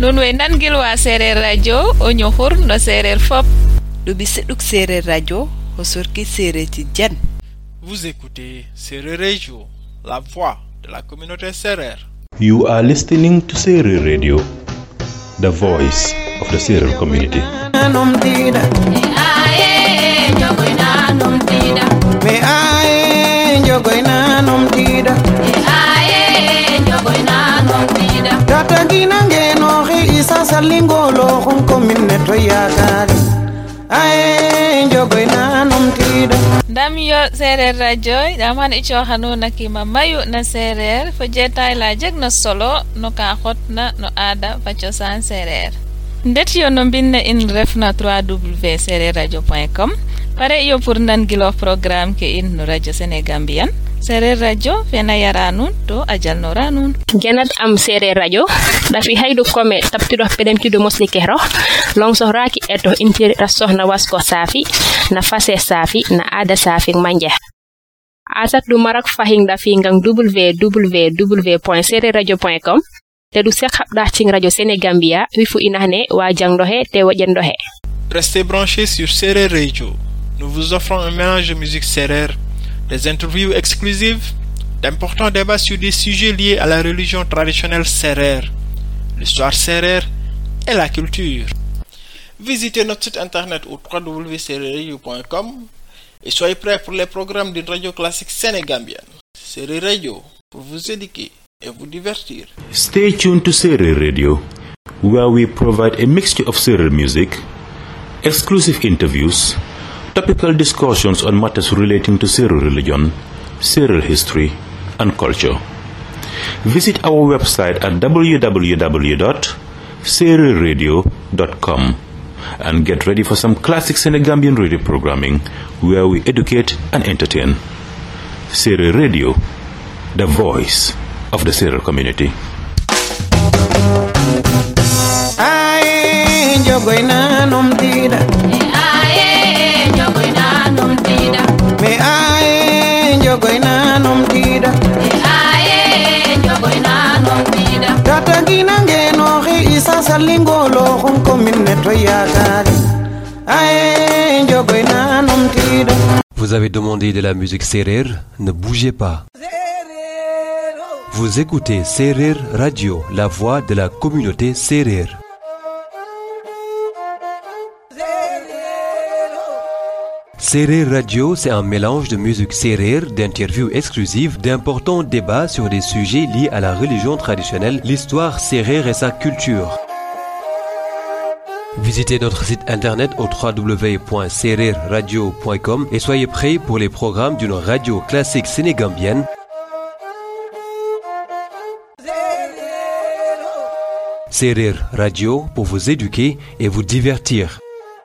non way nangilwa sereer radio o ñoxur no sereer fop ɗuɓi seɗuk sereer radio o sorki sereer tidiane Vous écoutez Serer Radio, la voix de la communauté Serer. You are listening to Serer Radio, the voice of the Serer community. Me aye jogoina num tida Tata gina ngeno he isa salingolo hon kominne to yakari Aye jogoina num tida ndam yo sereer radio ɗam han i coxanuna kima mayu na sereer fo jetay la jeg na solo no ka xotna no aada fa cosaan sereer ndet yo no mbinne in refna 3w sereer radio point com pare yo pour nangiloox programme ke in no radio sénégambian sereer radio fena yara nuun to a jalnora nuun genat am seereer radio ɗafi haydu kome tabtiɗo peɗemtiɗo mosli kero longsohraki eto intiriɗa sohna wasko saafi na fase saafi na aada saafi manje asat ɗum marak fahin ɗafi ngan www point sereer radio point com te ɗum sek haɓɗa cing radio sénégambia wi fu inahne wa jangɗo he te woƴenɗo he Restez branchés sur Serer Radio. Nous vous offrons un mélange de musique Serer, des interviews exclusives, d'importants débats sur des sujets liés à la religion traditionnelle Serer, l'histoire Serer et la culture. Visitez notre site internet au www.sereradio.com et soyez prêts pour les programmes d'une radio classique sénégambienne. Serer Radio, pour vous éduquer et vous divertir. Stay tuned to Serer Radio, where we provide a mixture of Serer music, exclusive interviews, topical discussions on matters relating to Serer religion, Serer history, and culture. Visit our website at www.sererradio.com and get ready for some classic Senegambian radio programming where we educate and entertain. Serer Radio, the voice of the Serer community. Aye jogoina num tida Me aye jogoina num tida Tata gina ngeno he isa salingolo hon kominne to yakari Aye jogoina num tida Vous avez demandé de la musique Serer, ne bougez pas. Vous écoutez Serer Radio, la voix de la communauté Serer. Serer Radio, c'est un mélange de musique Serer, d'interviews exclusives, d'importants débats sur des sujets liés à la religion traditionnelle, l'histoire Serer et sa culture. Visitez notre site internet au www.sererradio.com et soyez prêts pour les programmes d'une radio classique sénégambienne. Serer Radio pour vous éduquer et vous divertir.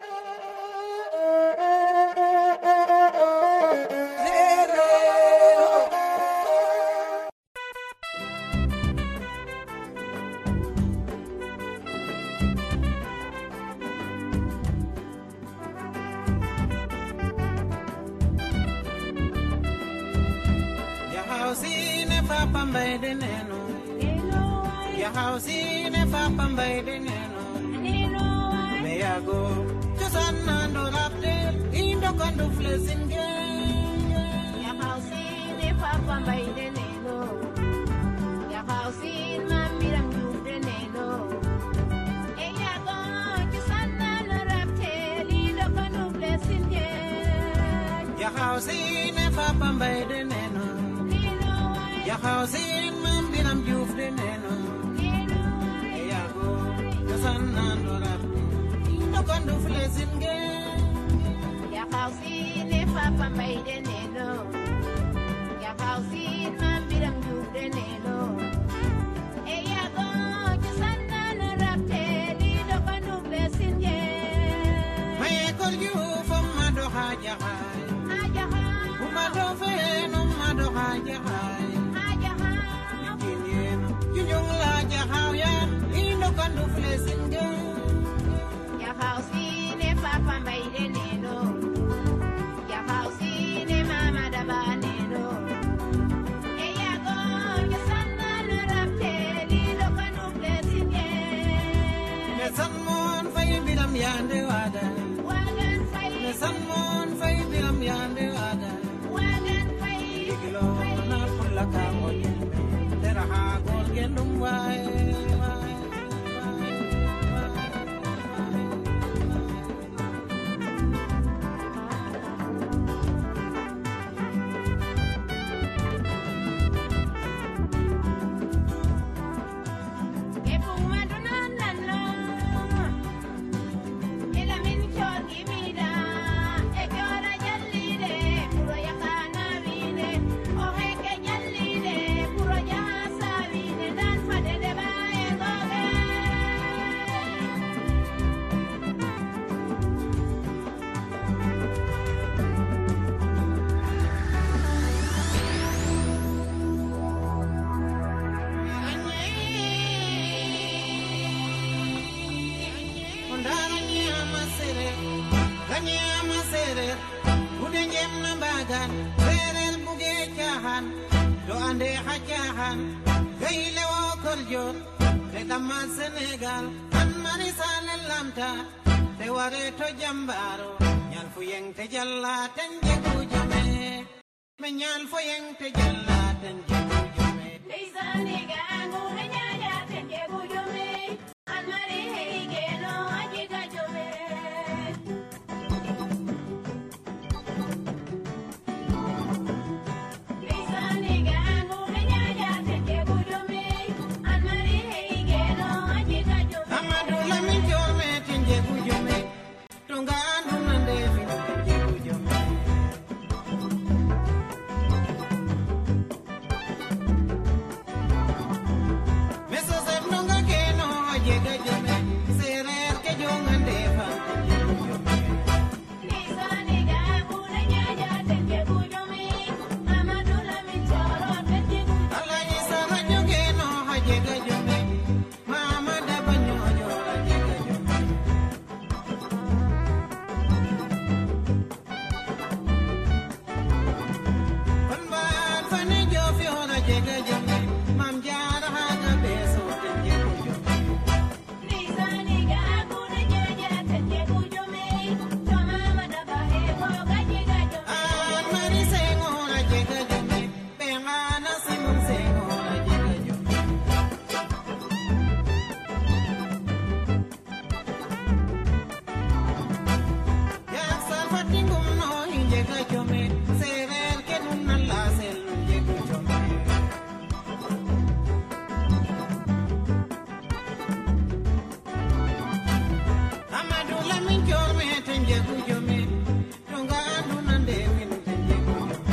Yahausine papa mbaide neno Yahausine papa mbaide neno Meyago Tusana ndo rapte Indo kondo flesinge Yahausine papa mbaide neno Yahausine mambiram jufde neno Meyago Tusana ndo rapte Indo kondo flesinge Maye kol yu fo mado haja hai Umado fe no mado haja hai san mon fay biram yande wada ne san mon fay biram yande wada diglo na pulla ka mo yimbe tera ha gol gendum wae wae Ondana nyama sere, ganyama sere, ude njem na bagan, serel buge chahan, do ande ha chahan, gayle wo koljo, te dama Senegal, an marisa lamta, te ware to jambaro, nyal fu yeng te jalla ten jegu jame, me nyal fu yeng te jalla ten jegu jame. Amadou Lamine Diome ten jegu jome, tunga andu nande fin ten jegu jome. Meso sef nonga keno a jega jome, sereer ke jongande fan ten jegu jome. Alhaji Sara jogeno a jega jome, Mama Daba ñoƴo a jega jome. Kon mbaat fane Diofior a jega jome, Mam Jaara haga beso ten jegu jome. An Mari Senghor a jega jome, Ɓengana Simon Senghor a jega jome. Yak Salfa Tingum no i jega jome, sereer ke nun na lasel nu jegu jome. Amadou Lamine Diome ten jegu jome, tunga andu nande fin ten jegu jome.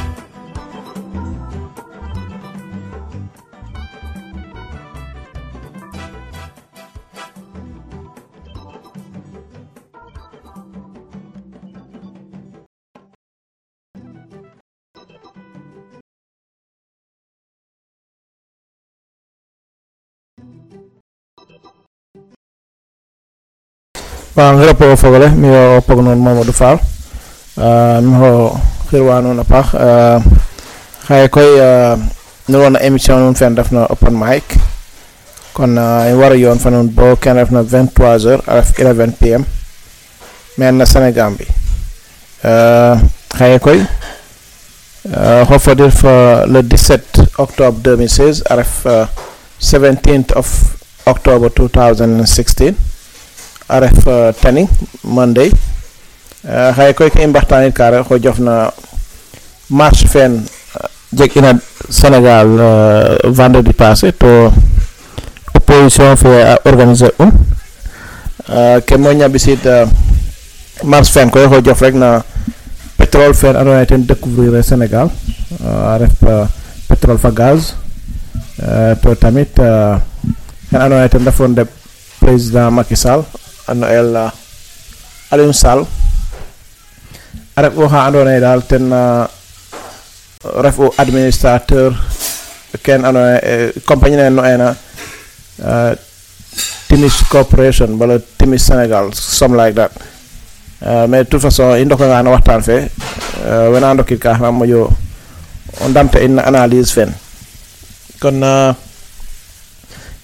Bon, grapo fogole mi o pognon Mamadou Fall uh, mi ho xirwa na paax uh, xaye koy uh, nu wona émission nun fen refna open mic kon uh, i wara yoon fa nun bo ken refna 23 heures a ref 11 pm men na Sénégal bi uh, xaye koy uh, xofodir fa le 17 octobre 2016 a ref uh, 17th of october 2016 a ref uh, tani monday uh, xaye koy ke i mbaxtanit ka rek xo jofna marche fen uh, jeg ina sénégal uh, vendredi passé to opposition fe a organiser un uh, ke moƴna ɓisid uh, marche fen koy xo jof rek na pétrole fen andoona yee ten découvrir e sénégal uh, a ref uh, pétrole fa gaz uh, to tamit uh, xen andoona yee ten refu ndeɓ président Macky Sall ano el uh, Aliou Sall a ref oxa andoona yee daal ten uh, refu administrateur ken andoona yee compagnie ne no ena uh, Timis Corporation wala Timis Sénégal some like that uh, mais de toute façon i ndokanga no waxtaan fe uh, wena ndokit ka xana moƴo o ndamta in na analyse fen kon uh,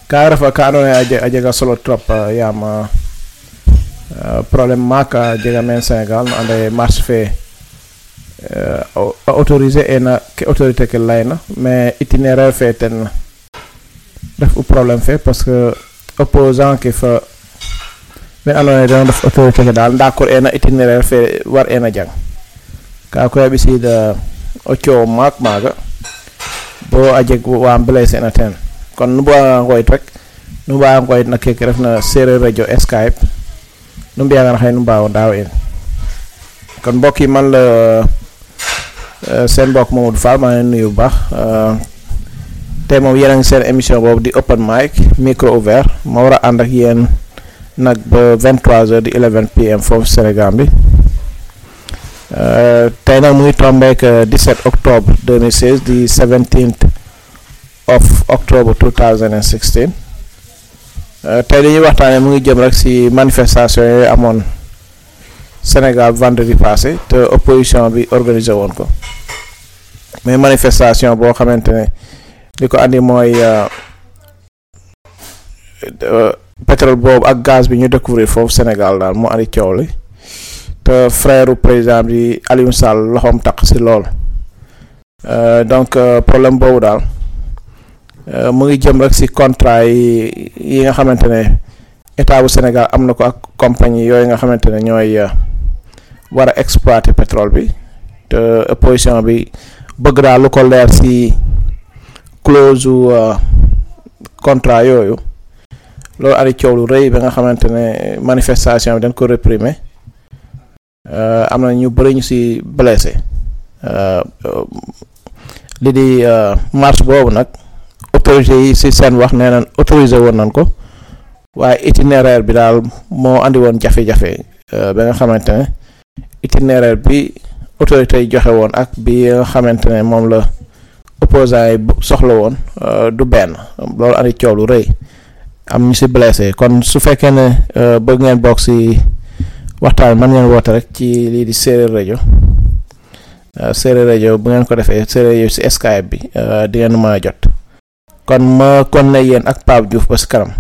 ka refa ka andoona yee a je- a jega solo trop uh, yaam uh, uh, problème maak a jega meen Sénégal no anda ye marche fe uh, a autoriser ena ke autorité ke layna mais itinéraire fe ten ref u problème fe parce que opposant ke fa men andoona yee den ndef autorité ke daal d'accord ena itinéraire fe war ena jang ka koy a ɓisiid uh, o coow maak maaga bo a jeg wa blessé na ten kon nu mbuganga ngooyit rek nu mbaaga ngooyit na keke refna sereer radio skype nu mbiyangan xëy nu mbaago ndaaw in kon mbokk yi man la euh, seen mbokk Mamadou Fall maa ngi leen nuyu bu baax euh, tey moom yéen a ngi seen émission boobu di open mic micro ouvert ma war a ànd ak yéen nag ba 23h di 11 pm foofu Sénégal bi Euh, tey nag mu ngi tombeek euh, 17 octobre 2016 di 17th of octobre 2016 Euh, tey li ñuy waxtaanee mu ngi jëm rek ci manifestation yooyu amoon Sénégal vendredi passé te opposition bi organisé woon ko mais manifestation boo xamante ne li ko andi mooy euh, euh, pétrole boobu ak gaz bi ñu découvrir foofu Sénégal daal moo andi coow li te frère président bi Aliou Sall loxoom taq ci lool Euh, donc euh, problème boobu daal euh, mu ngi jëm rek ci contrat yi yi nga xamante ne état bu Sénégal am na ko ak compagnie yooyu nga xamante ne ñooy euh, war a exploiter pétrole bi te opposition bi bëgg daal lu ko leer ci clause u euh, contrat yooyu loolu ari coow lu rëy ba nga xamante ne manifestation bi dañ ko réprimer Euh, am na ñu bëri ñu ci blessé euh, euh, li di euh, marche boobu nag autorité yi ci seen wax nee nañ autorisé woon nañ ko waaye itinéraire bi daal moo andi woon jafe-jafe euh, ba nga xamante ne itinéraire bi autorité yi joxe woon ak bi nga xamante ne moom la opposants yi bu- soxla woon euh, du benn loolu andi coow lu rëy am ñu ci blessé kon su fekkee ne euh, bëgg ngeen bokk ci waxtaan man ngeen woote rek ci lii di séeréer rajo euh, séeréer rajo bu ngeen ko defee séeréer rajo ci Skype bi euh, di ngeen mën a jot kon ma kon ne yéen ak Pape Diouf ba ci kanam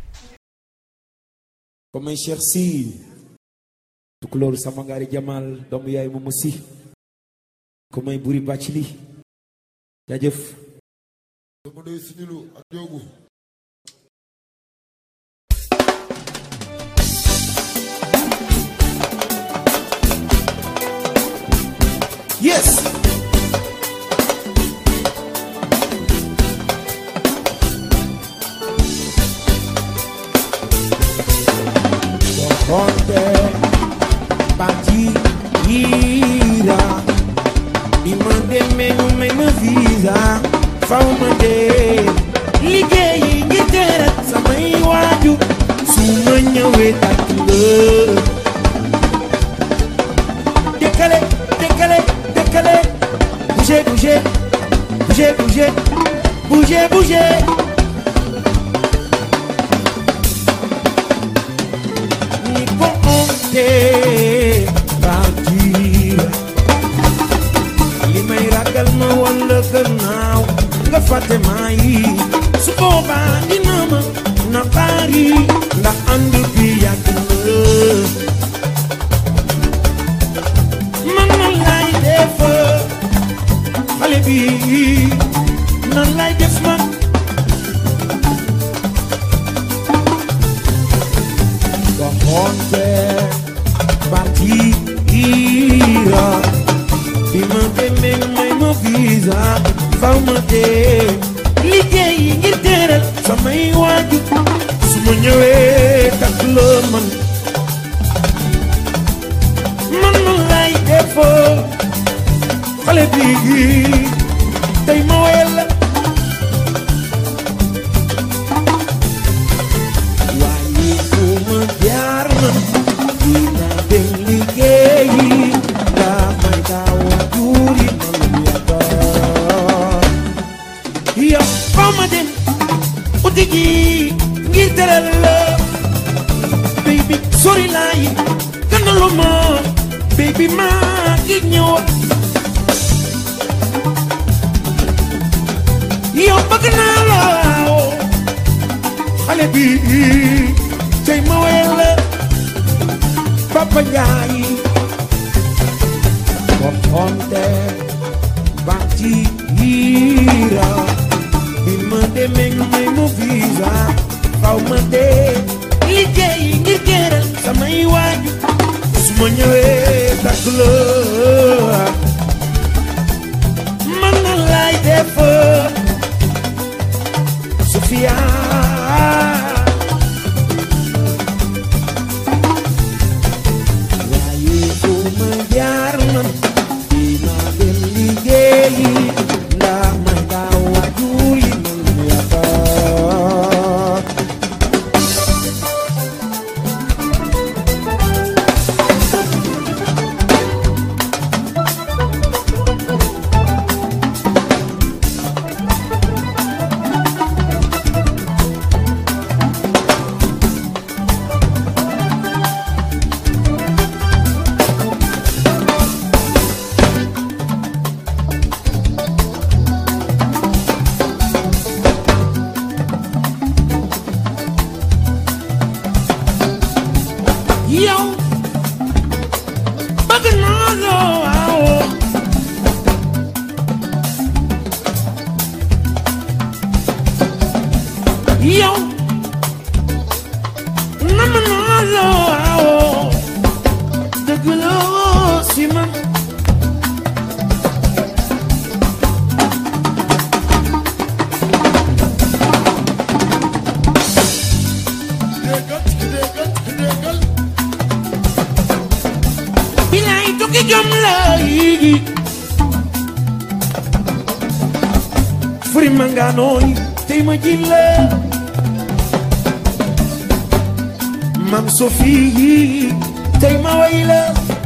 ko may Cheikh Sy tukulóoru sama ngaari Jamal doomu yaay mu musi ko may buri bàcc li jaajëf dama doy sinilu ak joogu yes Conte partira bi ma demee ñu may ma visa faw ma dee liggéeyi ngir teral samay waaju su ma ñëwee tàkk nga décalé décalé décalé bougez bougez bougez bougez bougez bougez ni ko onte partir li may ragal ma walla gannaaw nga fàtte maa yi su boobaa dina ma naqaari ndax ànd bi yàgg na man nan lay def xale bi nan lay def man waxoonte partira bi ma demee may ma visa faw ma dee liggéey ngir teral samay waajur su ma ñëwee takk la man man man lay defoo xale bi tey ma woyal la waaye fu ma jaar na dina dem liggéeyi daa may daaw a tuuri man lu yaakaar yow foo ma dem uti ji ngir teral la baby sori laa yi gënalu ma baby maa ngi ñëw yow bëgg naa la xale bi tey ma wayal la Papa Njaay waxoonte banti hiira bi ma demee ñu may mu visa faw ma dee liggéey ngir gërëm samay waaju su ma ñëwee takk la man na lay def Sofia waaye fu ma jaar man dinaa dem liggéeyi ndax ma daaw waajur yi man yaakaar yow bëgg naa la waaw yow nam naa la waaw dëgg la si man bilaay tukki jom la yi furi manganooy tey ma ji la mam Sophie tey ma way la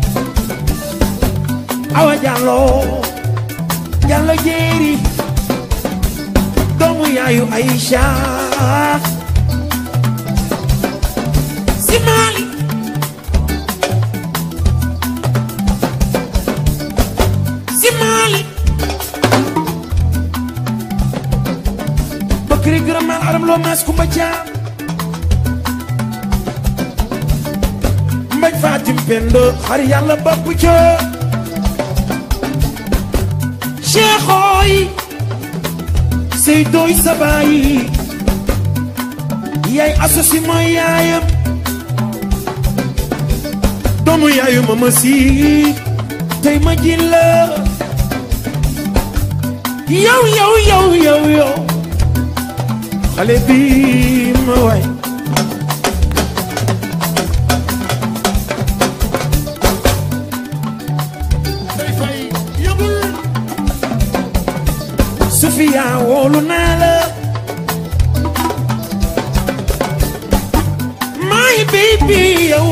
awa jàllo jàllo jéeri doomu yaayu Aïcha si Mali si Mali Bakri gërëm naa aram loo maas kumba caam mbaj fatim pendo xar yàlla bopp ca cheikhoy sey doy sabaay yaay asosi mooy yaayam doomu yaayu mama si tey ma ji la yow yow yow yow yow xale bi ma waay Sofia wóolu naa la my baby yow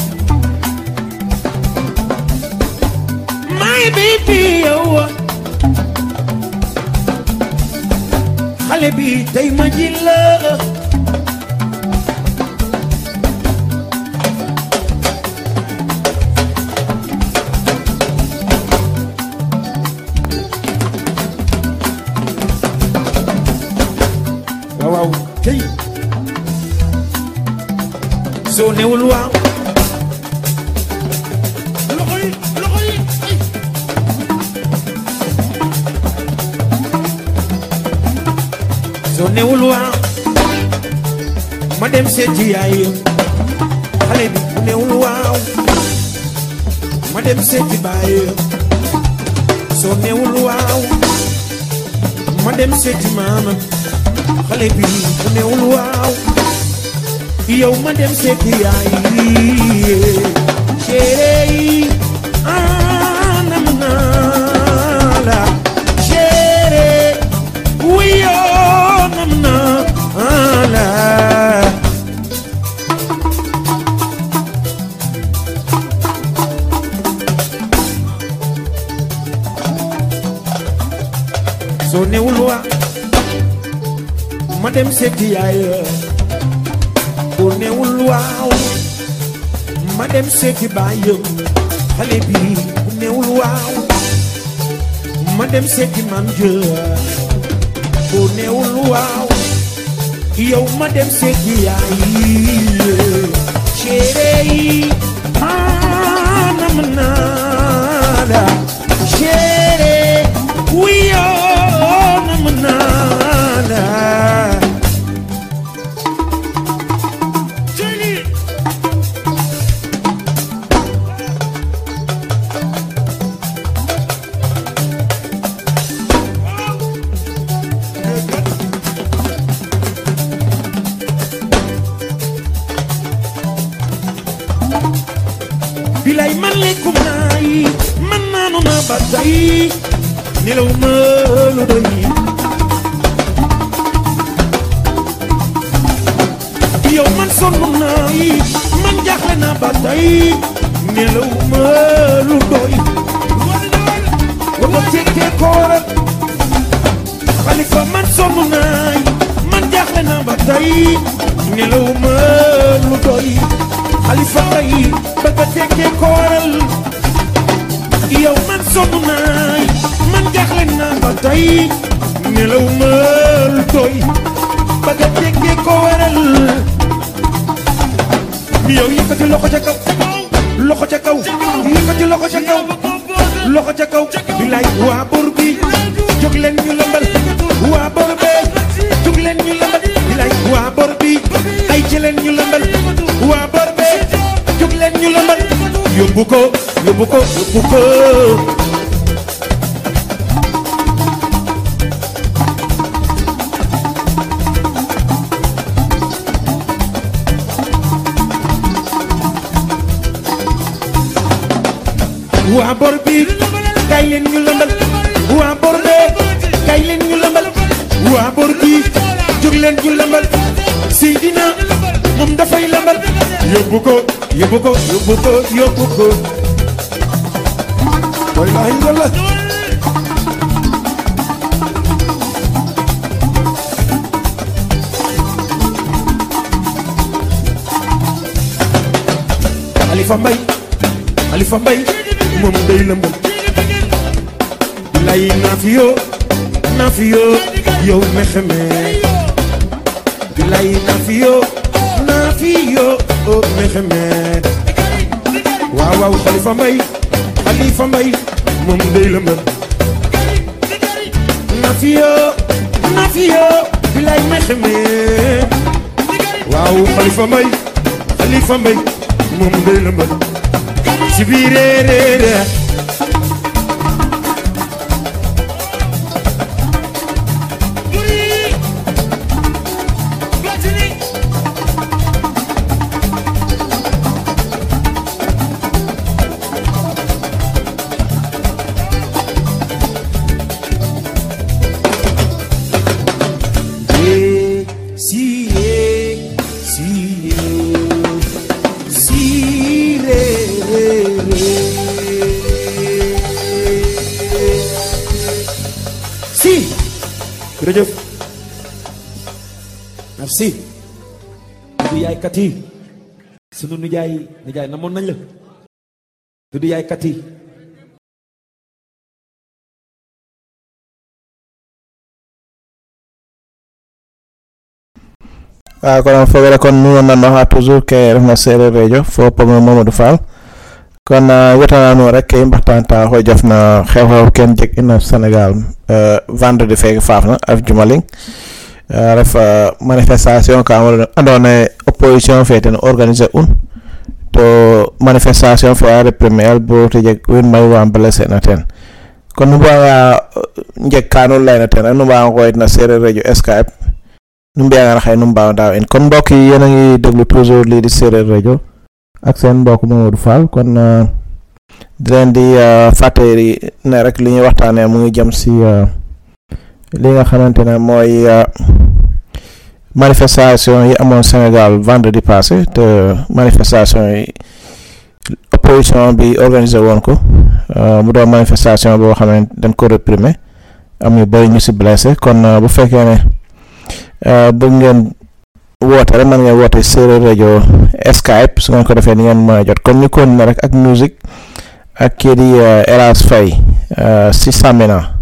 my baby yow xale bi tey ma ji la waaw waaw tey soo newul waaw loxo yi loxo yi ay. soo newul waaw ma dem seeti yaay xale bi bu newul waaw ma dem seeti baay soo newul waaw ma dem seeti maama xale bi bu newul waaw yow ma dem seeti yaay chéri ah nam naa la chéri wiyoo nam naa la soo newul waaw ma dem seeti yaay boo newul waaw ma dem seeti baayam xale bi bu newul waaw ma dem seeti mam jë boo newul waaw yow ma dem seeti yaay chéri ah nam naa la chéri wiyo nam naa la bilay man lekkum naa yi man naanu naa ba tey nelaw ma lu doy yow man sonn naa yi man jaaxle naa ba tey nelaw ma lu doy wala tekkee kooral xalifa man sonn naa yi man jaaxle naa ba tey nelaw ma lu doy xalifa tey bëgg a tekkee kooral yow man sonn naay man jaaxle naa ba tey nelaw ma lu doy bëgg a tekkee kooral yow yëkkati loxo ca kaw loxo ca kaw yëkkati loxo ca kaw loxo ca kaw bilaay waa bor bi jóg leen ñu lëmbal waa bor bee jóg leen ñu lëmbal bilaay waa bor bi ay ci leen ñu lëmbal waa bor bee jóg leen ñu lëmbal yóbbu ko yóbbu ko yóbbu ko waa bor bi kay leen ñu lëmbal waa bor bee kay leen ñu lëmbal waa bor bi jóg leen ñu lëmbal Seydina moom dafay lëmbal yóbbu ko yóbbu ko yóbbu ko yóbbu ko wallahi walla Alifa Mbay Alifa Mbay moom day lëmbal lay nafiyo nafiyo yow mexeme lay nafiyo nafiyo oh mexeme waaw waaw Xalifa Mbay Xalifa Mbay moom day lëmbal nafiyo nafiyo lay mexeme waaw Xalifa Mbay Xalifa Mbay moom day lëmbal ci biir réeréer si si si re si jërëjëf merci du yaay kat yi sunu nijaay nijaay namoon nañ la du yaay kat yi waaw kono fogere kon nuno nanno ha toujours ke refna sereer radio fo pogno mamadou fall kon wetananu rek ke i mbaxtanta xo jofna xew-xew ken jeg ina sénégal vendredi feke faafna af jumaling ref manifestation ka ando naye opposition fe ten organiser un to manifestation fe a reprimer bo te jeg wiin mayu wa blessé na ten kon nu mbaaga njeg ka nu layna ten rek nu mbaaga ngoyit na sereer radio skype nu mbiyangaan xëy nu mbaaw daaw in kon mbokk yi yéen a ngi déglu toujours lii di séeréer rajo ak seen mbokk Mamadou Fall kon di leen di fàttali ne rek li ñuy waxtaanee mu ngi jëm si li nga xamante ne mooy manifestation yi amoon Sénégal vendredi passé te manifestation yi opposition bi organisé woon ko mu doon manifestation boo xam ne dañ ko réprimer am ñu bëri ñu si blessé kon bu fekkee ne bëgg ngeen woote rek mën ngeen woote séeréer rajo Skype su ngeen ko defee ni ngeen mën a jot kon ñu continuer rek ak musique ak kii di Elas Faye si Samina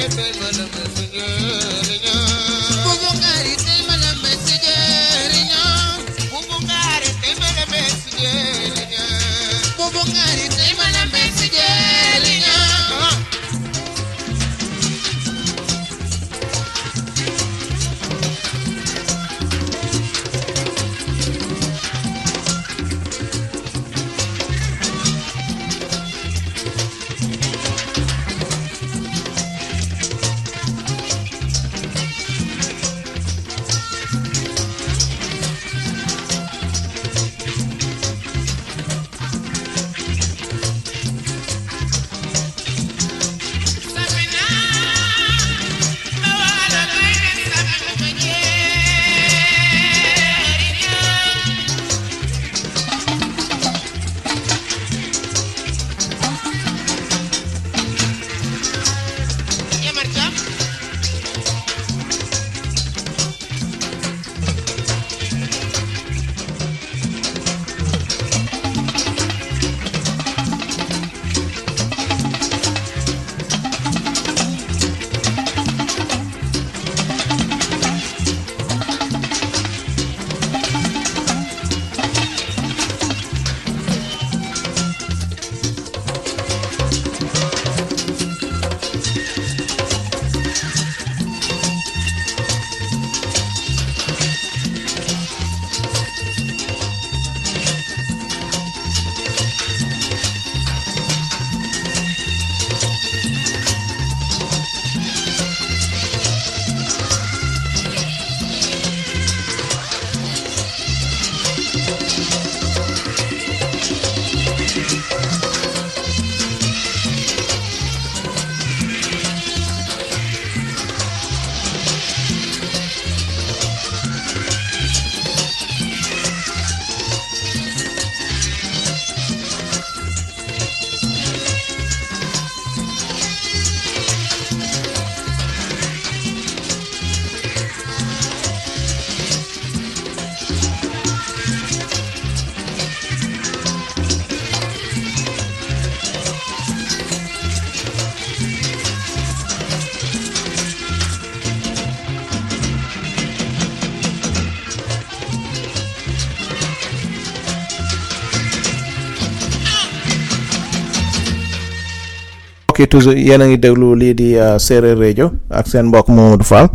mbokk yi toujours yéen a ngi déglu lii di euh, séeréer rajo ak seen mbokk Mamadou Fall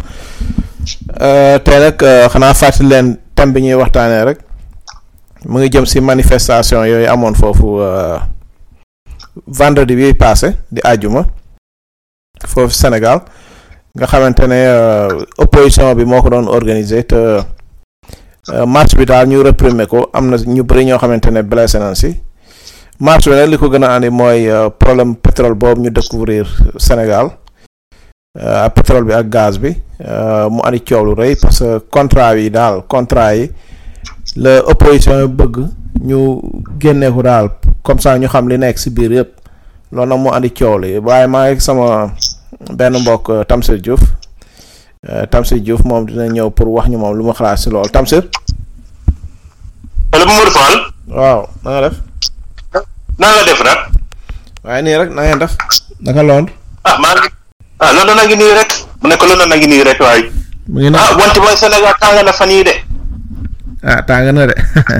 euh, tey nag euh, xanaa fàttali leen thème bi ñuy waxtaanee rek mu ngi jëm si manifestation yooyu amoon foofu vendredi bi passé di àjjuma foofu Sénégal nga xamante ne opposition bi moo ko doon organiser te marche bi daal ñu réprimer ko am na ñu bëri ñoo xamante ne blessé nañ si. marche bi nag li ko gën a andi mooy problème pétrole boobu ñu découvrir Sénégal ak pétrole bi ak gaz bi mu andi coow lu rëy parce que contrat yi daal contrat yi la opposition bëgg ñu génne ko daal comme ça ñu xam li nekk si biir yëpp loolu nag mu andi coow li waaye maa ngi sama benn mbokk Tamsir Diouf Tamsir Diouf moom dina ñëw pour wax ñu moom lu ma xalaat si loolu Tamsir. allo Mamadou Fall. waaw na nga def. naa nga def nag. waaye nii rek na ngeen def. naka Londres. ah maa ngi ah Londres na ngi nii rek mu nekk Londres na ngi nii rek waaye. mu ngi ah wante mooy Sénégal tàng na fan yii de. ah tàng na de.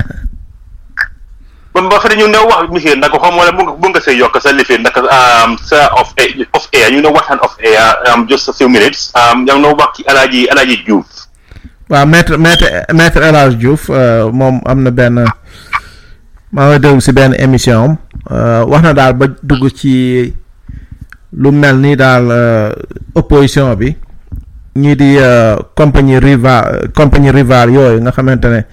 ba ba pare ñu ne wax monsieur nag xam wala bu nga bu nga see yokk sa lifin nag sa off air off air ñu ne waxtaan off air just a few minutes yaa ngi wax ci Alaaji Alaaji Diouf. waaw maître maître maître El Hadj Diouf moom am na benn. maa ngi déglu si benn émission am wax na daal ba dugg ci lu mel ni daal opposition bi ñii di compagnie rival compagnie rival yooyu nga xamante ne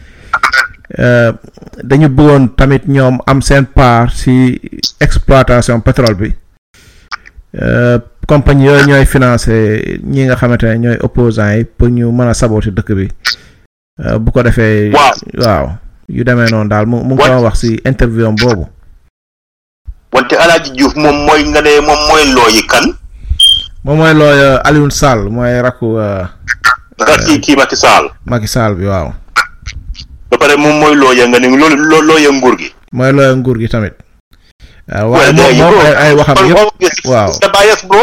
dañu bëggoon tamit ñoom am seen part si exploitation pétrole bi compagnie yooyu ñooy financé ñi nga xamante ne ñooy opposants yi pour ñu mën a saboter dëkk bi bu ko defee. waaw. yu demee noonu daal mu mu ngi ko wax si interview am boobu. wante Alaaji Diouf moom mooy nga ne moom mooy looyi kan. moom mooy looy Alioune Sall mooy rakku. kii kii Macky Sall. Macky Sall bi waaw. ba pare moom mooy looya nga ne loo looya nguur gi. mooy looya nguur gi tamit. waaw waaye moom moom ay ay waxam yëpp waaw. the bias bro.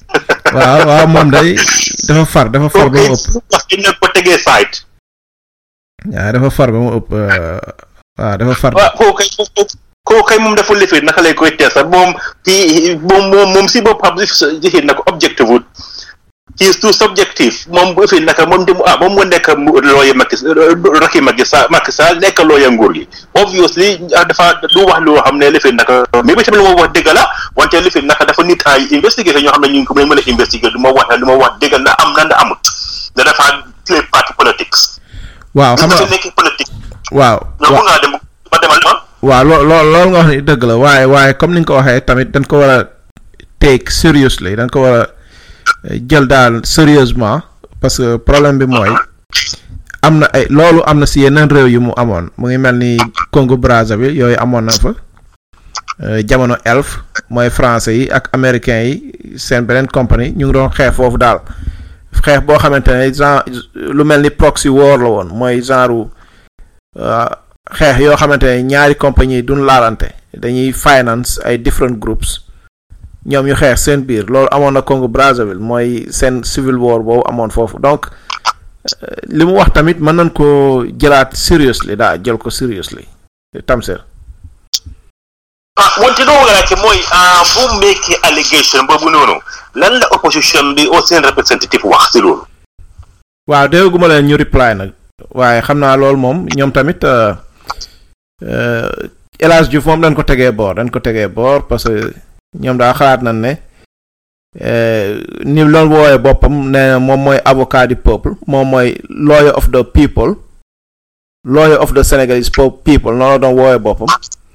waaw waaw moom day dafa far dafa far ba mu ëpp wax ci nag ko tegee site waaw dafa far ba mu ëpp euh, waaw dafa far waaw koo kay koo kay moom dafa lifin naka lay koy tees sax moom ci moom moom moom si boppam jixin na ko objective wut he is too subjective moom bu fi naka moom dem ah moom mu nekk looya Macky Racky Macky Sall Macky Sall nekk looya nguur gi obviously ah, dafa du wax loo xam ne lifin naka mais bi tamit lu ma wax dëgg la wante lifin naka dafa nit ay investigateur ñoo xam ne ñu ngi ko mën a investiguer du ma wax ne lu ma wax dëgg na am na na amut da dafa play party politics waaw xam nga nga nekk politique waaw ñoo mun ngaa dem ba demal ma waaw loo loo loolu nga wax ni dëgg la waaye waaye comme ni nga ko waxee tamit dañ ko war a take seriously dañ ko war a eh, jël daal sérieusement parce que problème bi mooy am na ay loolu am na si yeneen réew yu mu amoon mu ngi mel ni Congo Brazzaville yooyu amoon na fa eh, jamono elf mooy français yi ak américains yi seen beneen compagnie ñu ngi doon xeex foofu daal xeex boo xamante ne genre lu mel ni proxy war la woon mooy genre uh, xeex yoo xamante ne ñaari compagnie duñ laalante dañuy finance ay different groups ñoom ñu xeex seen biir loolu amoon na Congo Brazzaville mooy seen civil war boobu amoon foofu donc euh, li mu wax tamit mën nañ ko jëlaat seriously daa jël ko seriously Tamsir ah wante doo nga laajte mooy ah bu make allegation boobu noonu lan la opposition bi au seen représentative wax si loolu waaw dégguma leen ñu reply nag waaye xam naa loolu moom ñoom tamit euh, euh, El Hadj Diouf moom dañ ko tegee boor dañ ko tegee boor parce que ñoom daa xalaat nañ ne euh, ni loolu wooyee boppam nee na moom mooy avocat du peuple moom mooy lawyer of the people lawyer of the Senegalese po- people noonu la doon wooyee boppam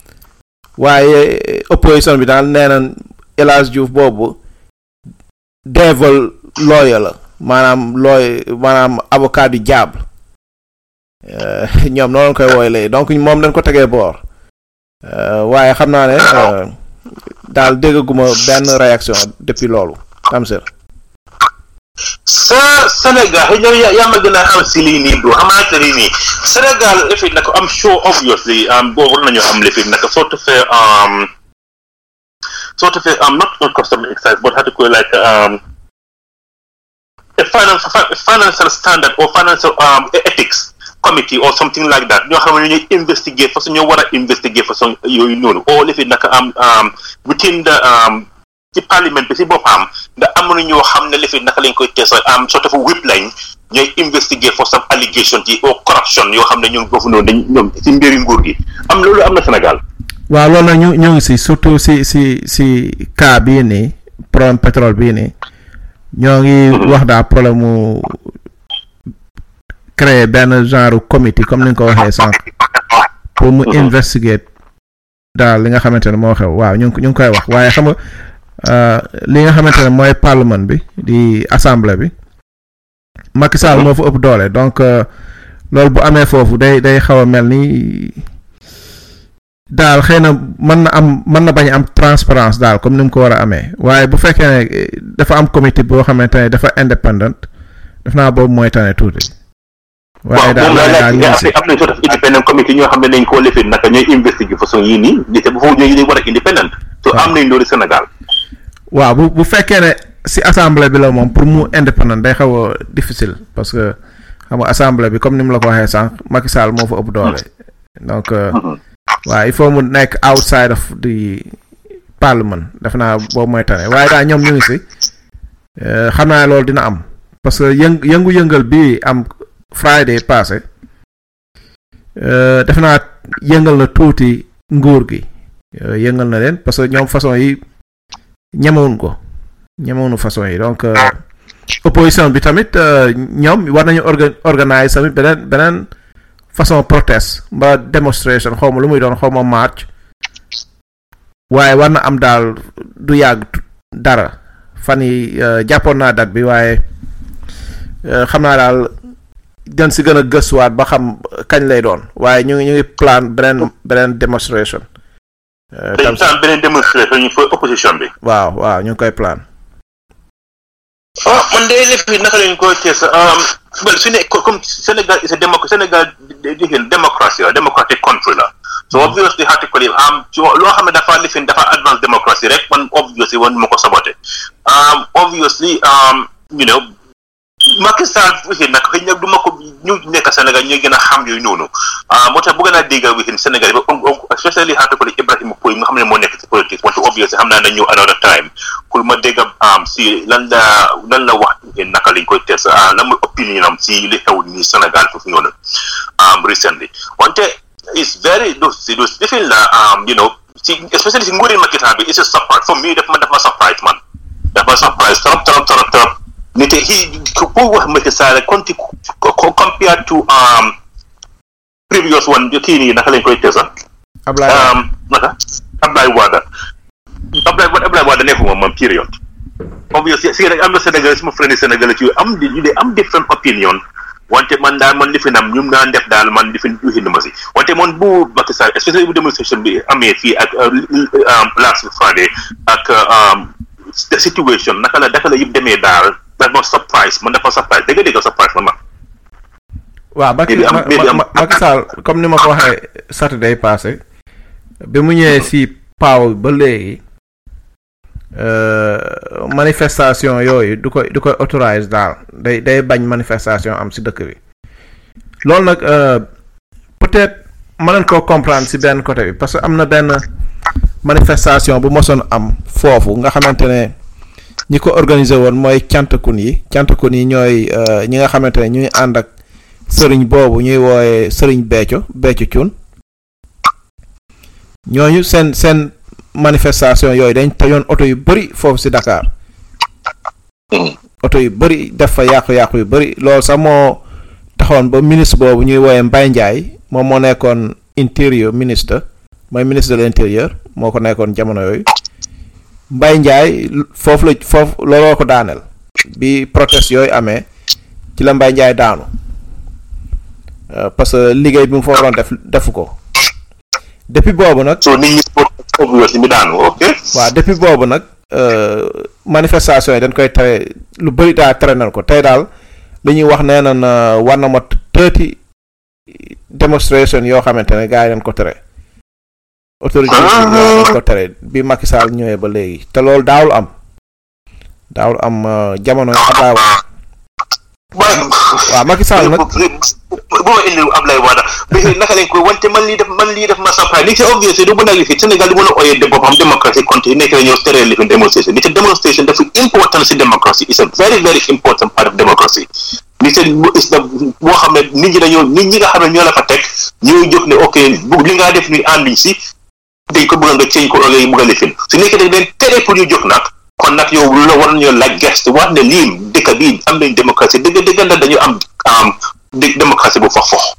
waaye opposition bi daal nee na El Hadj Diouf boobu devil lawyer la maanaam looy maanaam avocat du diable Euh, ñoom noonu lañ koy wooy léegi donc moom dañ ko tegee boor Euh, waaye xam naa ne euh, daal déggaguma benn réaction depuis loolu Tamsir sa Sénégal xëy na yaa yaa ma gën a xam si lii nii bro xamante ne nii Sénégal lifin naka am show obviously um, boobu war nañu am lifin naka soo defee um, soo defee um, not not customer excise but how to call it like um, a finance, fi- financial standard or financial um, ethics committee or something like that ñoo xam ne ñuy investigate façon ñoo war a investigate façon yooyu noonu oo lifin naka am um, within the um, ci parlement bi si boppam da am na ñoo xam ne li fi naka lañ koy teesa am sort of whip lañ ñooy investigate for some allegations yi or corruption yoo xam ne ñoom foofu noonu dañ ñoom si mbiri nguur gi am loolu am na Sénégal waaw loolu nag ñu ñoo ngi si surtout si si si cas bii nii problème pétrole bii nii ñoo ngi wax daal problème mu créer benn genre comité comme ni nga ko waxee sànq pour mu investigate daal li nga xamante ne moo xew waaw ñu ngi ñu ngi koy wax waaye xam nga euh, li nga xamante ne mooy parlement bi di assemblée bi Macky Sall moo fa ëpp doole donc euh, loolu bu amee foofu day day xaw a mel ni daal xëy na mën na am mën na bañ a am transparence daal comme ni mu ko war a amee waaye bu fekkee ne eh, dafa am comité boo xamante ne dafa indépendant def naa boobu mooy tane tuuti. waaye daal moom waaye laa daal ñu ngi si laaj am nañ sort of independent committee ñoo xam ne nañ koo lifin naka ñooy investiguer façon yii nii ñi te bu foofu ñooy war a independent so am nañ loolu Sénégal waaw bu bu fekkee ne si assemblée bi la moom pour mu indépendant day xaw a difficile parce que xam nga assemblée bi comme ni mu la ko waxee sànq Macky Sall moo fa ëpp doole donc euh, waaw il faut mu nekk outside of the parlement def naa boobu mooy tane waaye daal ñoom ñu ngi si euh, xam naa loolu dina am parce que yëng yëngu-yëngal bi am Friday passé euh, def naa yëngal na tuuti nguur gi euh, yëngal na leen parce que ñoom façon yi ñemewuñ ko ñemewuñu façon yi donc euh, opposition bi tamit euh, ñoom war nañu orga organise tamit beneen beneen façon protest mbaa démonstration xaw ma lu muy doon xaw ma march waaye war na am daal du yàgg tu- dara fan yi euh, jàppoon naa date bi waaye euh, xam naa daal gën si gën a gëstuwaat ba xam kañ lay doon waaye ñu ngi ñu ngi plan beneen beneen démonstration Euh, dañ tam saan beneen démonstration ñu fa opposition bi waaw waaw ñu ngi koy plan ah man de lif bi naka lañ koy tees well su ne comme Sénégal is a démo Sénégal di démocratie la democratic country la so obviously article yi am ci loo xam ne dafa lifin dafa advance democracy rek man obviously wan ma ko sabote um, obviously um, you know Macky Sall wixin nag xëy na du ma ko ñu nekk Sénégal ñooy gën a xam yooyu noonu ah moo tax bëgg naa dégg wixin Sénégal ba especially article Ibrahima Pouy nga xam ne moo nekk ci politique wante obviously xam naa ne ñëw another time pour ma dégg am si lan la lan la wax wixin naka lañ koy test ah lan mooy opinion am si li xew nii Sénégal foofu noonu um, recently wante it's very those si those lifin la um, you know si especially si nguuri Macky Sall bi it's a surprise for me daf ma daf ma surprise man daf ma surprise trop trop trop trop nite he ko wax Macky Sall konti compared to um previous one kii nii naka lañ koy tesa Ablaye um naka Ablaye Wade Ablaye Wade Ablaye Wade nekkuma man period obviously si am na Sénégal suma friend Sénégal ci am di ñu de am different opinion wante man daal man lifi nam ñum naan def daal man lifi uxin ma si wante man bu Macky Sall especially bu demonstration bi amee fii ak last Friday ak the situation naka la naka la yëpp demee daal dafa surprise man dafa surprise dégg dégg surprise man ma waaw Macky Maybe am- Ma- maybe am- Ma- Macky Sall comme ni ma ko waxee Saturday passé bi mu ñëwee si paaw ba léegi euh, manifestation yooyu du koy du koy autorise daal day day bañ manifestation am si dëkk bi loolu nag euh, peut-être mën nañ koo comprendre si benn côté bi parce que am na benn manifestation bu mosoon am foofu nga xamante ne ñi ko organiser woon mooy cantakun yi cantakun yi ñooy euh, ñi nga xamante ne ñuy ànd ak sëriñ boobu ñuy wooye sëriñ Béthio Béthio Thioune ñooñu seen seen manifestation yooyu dañ tojoon oto yu bëri foofu si Dakar oto yu bëri def fa yàqu-yàqu yu bëri loolu sax moo taxoon ba ministre boobu ñuy wooye Mbaye Ndiaye moom moo nekkoon intérieur ministre mooy ministre de l'intérieur moo ko nekkoon jamono yooyu Mbaye Ndiaye foofu la foofu looloo ko daaneel bi protest yooyu amee ci la Mbaye Ndiaye daanu Euh, parce que liggéey bi mu fa waroon def defu ko depuis boobu nag. so nit ñi obviously mi daanu ok waaw depuis boobu nag euh, manifestation yi dañ koy tere lu bëri daal tere nañ ko tey daal li ñuy wax nee nañ euh, war na mot thirty démonstration yoo xamante ne gars yi dañ ko tere. autorité yi dañ ko tere bi Macky Sall ñëwee ba léegi te loolu daawul am daawul am euh, jamono Abdoulaye Wade waaw Macky Sall nag. bu ma indi Ablaye Wade bi naka lañ koy wante man lii def man lii def ma surprise ni ci obviously du mën a lifi Sénégal du mën a oyee de boppam démocratie compte nekk la ñëw tere lifi démonstration ni ci demonstration dafa important si démocratie is a very very important part of democracy ni seen is da boo xam ne nit ñi dañoo nit ñi nga xam ne ñoo la fa teg ñooy jóg ne ok bu li ngaa def ni ànduñ si dañ ko bëgg nga ceeñ ko ngay bëgg a lifin su nekkee dañ leen tere pour ñu jóg nag kon nag yow lu la war nañoo laaj geste wax ne lii dëkk bii am nañ démocratie dëgg dëgg na dañu am am dé- démocratie bu fox fox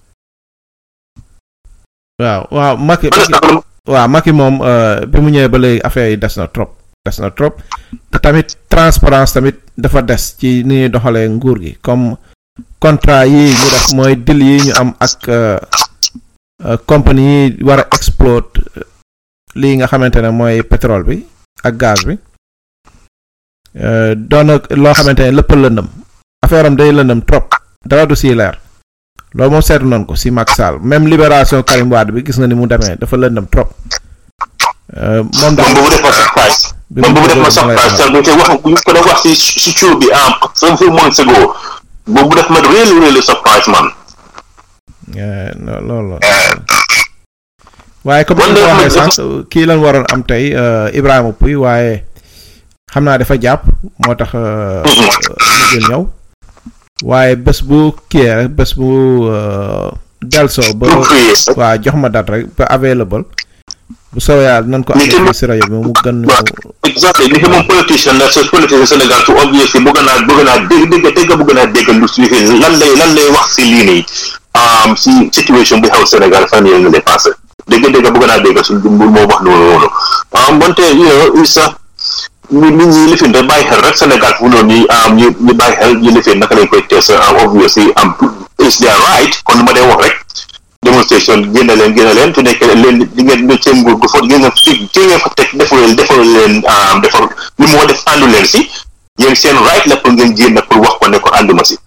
waaw waaw Macky Macky waaw Macky moom euh, bi mu ñëwee ba léegi affaire yi des na trop des na trop te tamit transparence tamit dafa des ci ni ñuy doxalee nguur gi comme contrat yi ñu def mooy deal yi ñu am ak euh, euh, compagnie yi war a exploit lii nga xamante ne mooy pétrole bi ak gaz bi euh, doon na loo xamante ne lépp a lëndëm affaire am day lëndëm trop dara du siy leer loolu moom seetlu nañ ko si Macky Sall même libération Karim Wade bi gis nga ni mu demee dafa lëndëm trop Euh, moom daal moom boobu def ma surprise bi moom mu boobu def ma duggee surprise dama lay te wax bu ñu ko doon wax si si ciw bi am some few months ago boobu def ma really really surprise man Eh, no- loolu la waaye comme ni Wala nga ko man waxee dafa- sànq kii lañ waroon am tey euh, Ibrahima Pouy waaye xam naa dafa jàpp moo tax euh, mujjul ñëw waaye bés bu kii rek bés bu euh, delsoo ba Bu free. waa jox ma date rek ba available bu soobee yàlla nañ ko Ni ki amee si rajo bi mu gën ñu exactly ni moom politicien la so politicien Sénégal su obviously bëgg naa bëgg naa dégg dégg dégg bëgg naa dégg lu si lan lay lan lay wax si lii nii um, si situation bi xew Sénégal fan yii nga lay passé dégg dégg bëgg naa dégg su moo wax noonu noonu um, wante you know isa ñu nit ñi lifin rek bàyyi xel rek Sénégal fu noonu nii um, ñu ñu bàyyi xel ñu lifin naka lañ koy tees um, obviously am is their right kon lu ma dee wax rek démonstration génn leen génn leen su nekkee leen di ngeen di seen nguur gu fa ngeen fi ki ngeen fa teg defu leen defu leen defar li moo def àndu leen si yéen seen right la pour ngeen génn pour wax ko ne ko ànduma si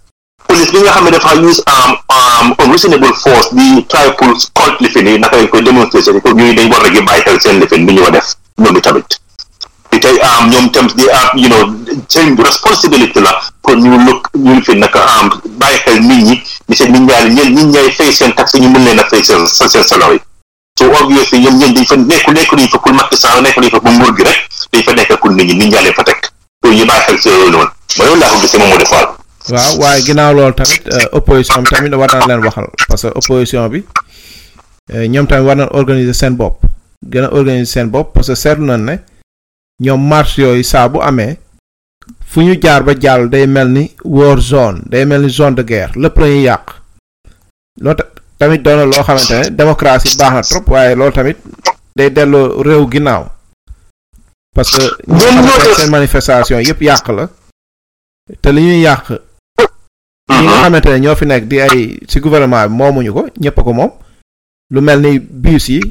police bi nga xam ne dafa use um, um, unreasonable force di try pour colt lifin yi naka lañ koy démonstration ko ñuy dañ war a bàyyi xel seen lifin bi ñoo def ñoom i tamit di tey am ñoom tam di am you know seen responsibility la pour ñu lëkk ñu lifin naka am bàyyi xel nit ñi di seen nit ñaari ñen nit ñay fay seen taxe ñu mën leen a fay seen seen salary so obviously ñoom ñeen dañ fa nekku nekku nañ fa pour Macky Sall nekku nañ fa pour nguur gi rek dañ fa nekk pour nit ñi nit ñaa leen fa teg pour ñu bàyyi xel si yooyu noonu ma loolu laa ko gisee moom moo defaal waaw waaye ginnaaw loolu tamit euh, opposition bi tamit war na leen waxal parce que opposition bi euh, ñoom tamit war na organiser seen bopp gën a organiser seen bopp parce que seetlu nañ ne ñoom marche yooyu saa bu amee fu ñu jaar ba jàll day mel ni war zone day mel ni zone de guerre lépp la ñuy yàq loolu ta- tamit doon na loo xamante ne démocratie baax na trop waaye loolu tamit day delloo réew ginnaaw parce que ñi nga xamante ne seen manifestation yëpp yàq la te li ñuy yàq ñi nga xamante ne ñoo fi nekk di ay ci gouvernement bi moomuñu ko ñëpp a ko moom lu mel ni bus yi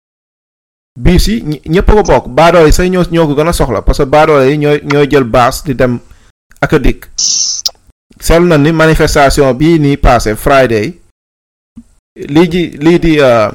bus yi ñi- ñëpp a ko bokk baadoole yi sax ñoo ñoo ko gën a soxla parce que baadoole yi ñooy ñooy jël baas di dem ak a dikk seetlu na ni manifestation bii nii passé Friday lii ji lii di euh,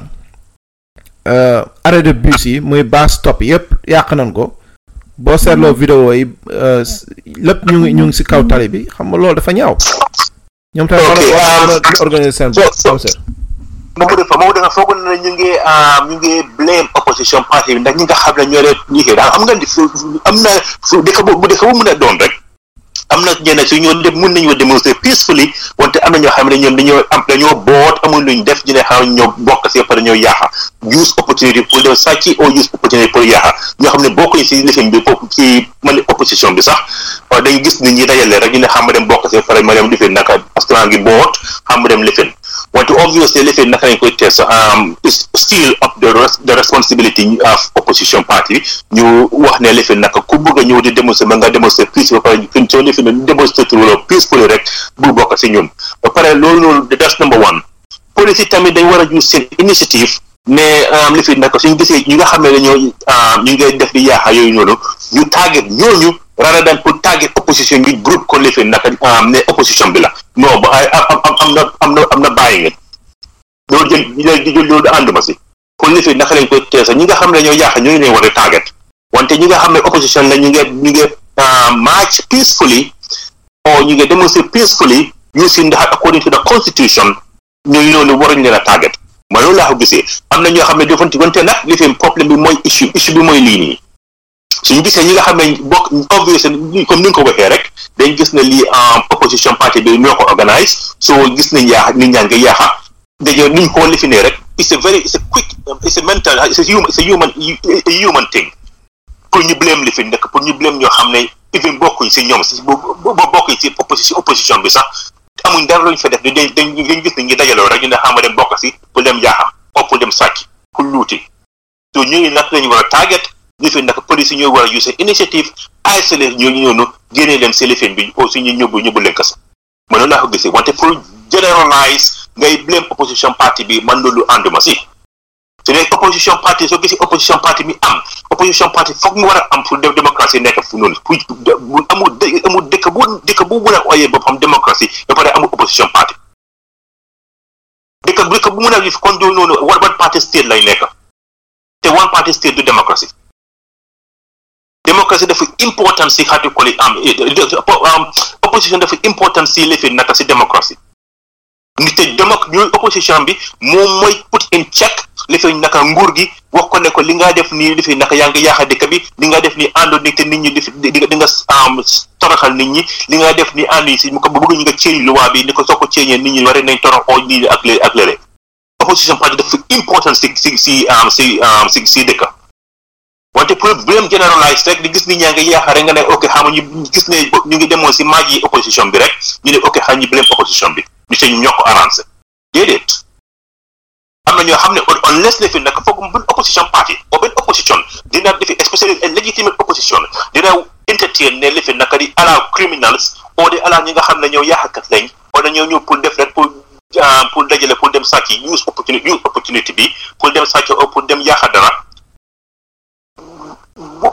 euh, arrêt de bus yi muy bus stop yëpp yàq nañ ko boo seetloo vidéo yi euh, s- lépp ñu ngi ñu ngi ci kaw tali bi xam nga loolu dafa ñaaw ñoom tamit war na war na di organiser seen bopp comme ça. Mamadou Defa Mamadou Defa foog na ne ñu ngi ah, ñu ngi blame opposition party bi ndax ñi nga xam ne ñoo leen liggéey daal am nga di fu fu- am na fu dëkk bu bu dëkk bu mun a doon rek am na ñenn si ñoo dem mun nañoo démontrer peacefully wante am na ñoo xam ne ñoom dañoo am dañoo boot amul luñ def ñu ne xam ñoo bokk si pare ñoo yaaxa use opportunity pour dem sàcc or use opportunity pour yaaxa ñoo xam ne bokkuñ si lifin bi foofu ci man opposition bi sax waaye dañ gis nit ñi dajale rek ñu ne xam ma dem bokk si pare ma dem lifin naka parce que maa ngi boot xam ma dem lifin wante obviously lifin naka lañ koy test um, is still up the, res the responsibility of opposition party ñu wax ne lifin naka ku bëgg a ñëw di démonstrer ba nga démonstrer peace ba pare fin soo lifin ne démonstrer wala peacefully rek bu bokk si ñun ba pare loolu noonu that's number one police yi tamit dañ war a use seen initiative ne um, lifin naka suñu gisee ñi nga xam ne dañoo um, ñu ngi def di yaaxa yooyu noonu ñu target ñooñu rather than pour target opposition ñu groupe ko lifin naka um, ne opposition bi la non ba ay am am am na am na am na bàyyi ngeen loolu jël jël jël loolu ànduma si kon lifin naka lañ koy teesa ñi nga xam ne dañoo yaaxa ñooñu leen war a target wante ñi nga xam ne opposition la ñu ngi ñu ngi uh, march peacefully or ñu ngi demonstrate peacefully using the according to the constitution ñooñu noonu waruñ leen a target ma loolu laa ko gisee am na ñoo xam ne defanti wante nag li fi problème bi mooy issue issue bi mooy lii nii suñu gisee ñi nga xam ne bokk obvious comme ni nga ko waxee rek dañ gis ne lii opposition party bi ñoo ko organise so gis nañ yaa nit ñaa ngi yaaxa dañoo niñ ko li fi ne rek it's a very it's a quick it's a mental it's a human it's a human a human thing pour ñu blame li fi nekk pour ñu blame ñoo xam ne even bokkuñ si ñoom si bo bokkuñ si opposition opposition bi sax amuñ dara luñ fa def dañ dañ dañ gis ne ñu dajaloo rek ñu ne xam dem bokk si pour dem jaaxam o pour dem sàcc pour luuti so ñooñu nag lañu war a target li fi nag police yi ñoo war a use initiative isolé ñooñu noonu génnee leen si lifin bi aussi ñu ñëbbu ñëbbu leen kasa man noonu laa ko gisee wante pour generalize ngay blame opposition party bi man loolu ànduma si su nekk opposition party soo gisee opposition party mi am opposition party foog mu war a am pour démocratie nekk fu noonu pour amul amul dëkk bu dëkk bu mun a oyee boppam démocratie ba pare amul opposition party dëkk dëkk bu mun a gis kon doo noonu one one party state lay nekk te one party state du démocratie démocratie dafa important si xaati koli am opposition dafa important si lifi naka si démocratie nit te démoc ñooy opposition bi moom mooy put in check li fi naka nguur gi wax ko ne ko li nga def nii li fi naka yaa ngi yaaxa dëkk bi li nga def nii àndoon ni te nit ñi di di di nga toroxal nit ñi li nga def nii ànd yi si mu ko bëgg ñu nga ceeñ loi bi ni ko soo ko ceeñee nit ñi war nañ torox oo nit ñi ak lé ak lére opposition parti dafa important si si si si si si dëkk wante pour blame generalize rek di gis nit ñaa ngi yaaxa rek nga ne ok xam ñu gis ne ñu ngi demoon si maaj yi opposition bi rek ñu ne ok xam ñu blame opposition bi ñu te ñu ñoo ko arrangé déedéet am na ñoo xam ne unless le fi nag foog benn opposition party o benn opposition dina defi especially a legitimate opposition dina entertain ne le fi naka di allow criminals o di allow ñi nga xam ne ñoo yaaxakat lañ o dañoo ñëw pour def rek pour pour dajale pour dem sàcc use opportunity use opportunity bi pour dem sàcc o pour dem yaaxa dara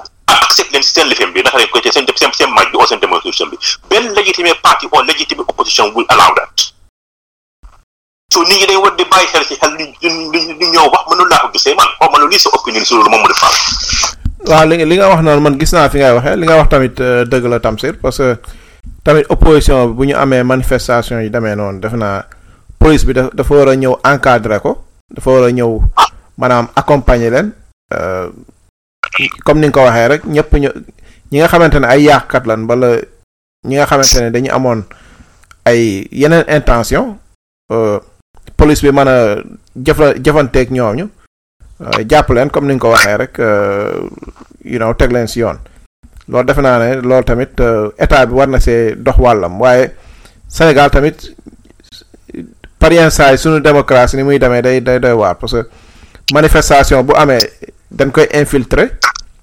accept leen seen lifin bi naka lañ koy tee seen seen seen match bi or seen demonstration bi benn legitimate party or legitimate opposition will allow that so nit ñi dañ war di bàyyi xel ci xel li li li ñoo wax mënul laa ko gisee man xaw ma lu lii sa opinion si loolu moom mu di faal waaw li nga li nga wax noonu man gis naa fi ngay waxee li nga wax tamit euh, dëgg la Tamsir parce que tamit opposition bi bu ñu amee manifestation yi demee noonu defe naa police bi daf dafa war a ñëw encadrer ko dafa war a ñëw maanaam accompagner leen euh, comme ni nga ko waxee rek ñëpp ñu ñi nga xamante ne ay yàqkat lan bala ñi nga xamante ne dañu amoon ay yeneen intention euh, police bi mën a jëfa jëfanteeg ñooñu euh, jàpp leen comme ni nga ko waxee rek euh, you know teg leen si yoon loolu defe naa ne loolu tamit euh, état bi war na see dox wàllam waaye Sénégal tamit par yenn saa yi suñu démocratie ni muy demee day day doy waar parce que manifestation bu amee dañ koy infiltrer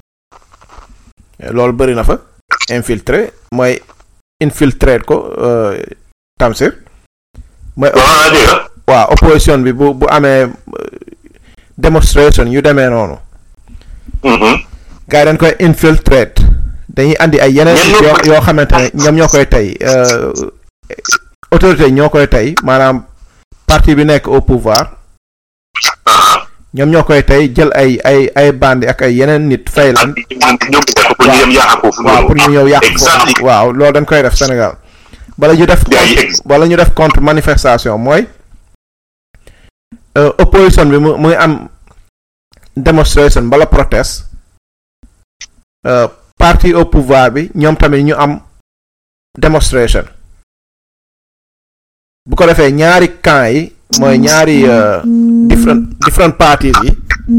loolu bëri na fa infiltrer mooy infiltrer ko euh, Tamsir mooy waaw dégg nga waaw opposition bi bu bu amee euh, demonstration yu demee noonu gars yi dañ koy infiltrate dañuy andi ay yeneen Ñenn yoo ñoo- yoo xamante ne ñoom ñoo koy tey euh, autorité yi ñoo koy tey maanaam parti bi nekk au pouvoir ñoom ñoo koy tey jël ay ay ay bandi ak ay yeneen nit fay leen ñoom pour ñu dem yàq foofu waaw pour ñu ñëw yàq exactly foofu waaw loolu dañ koy def Sénégal bala ñu def Yeah, contre- ex- bala ñu def contre manifestation mooy euh, opposition bi mu muy am demonstration bala protest euh, parti au pouvoir bi ñoom tamit ñu am demonstration bu ko defee ñaari camp yi mooy ñaari euh, different different parties yi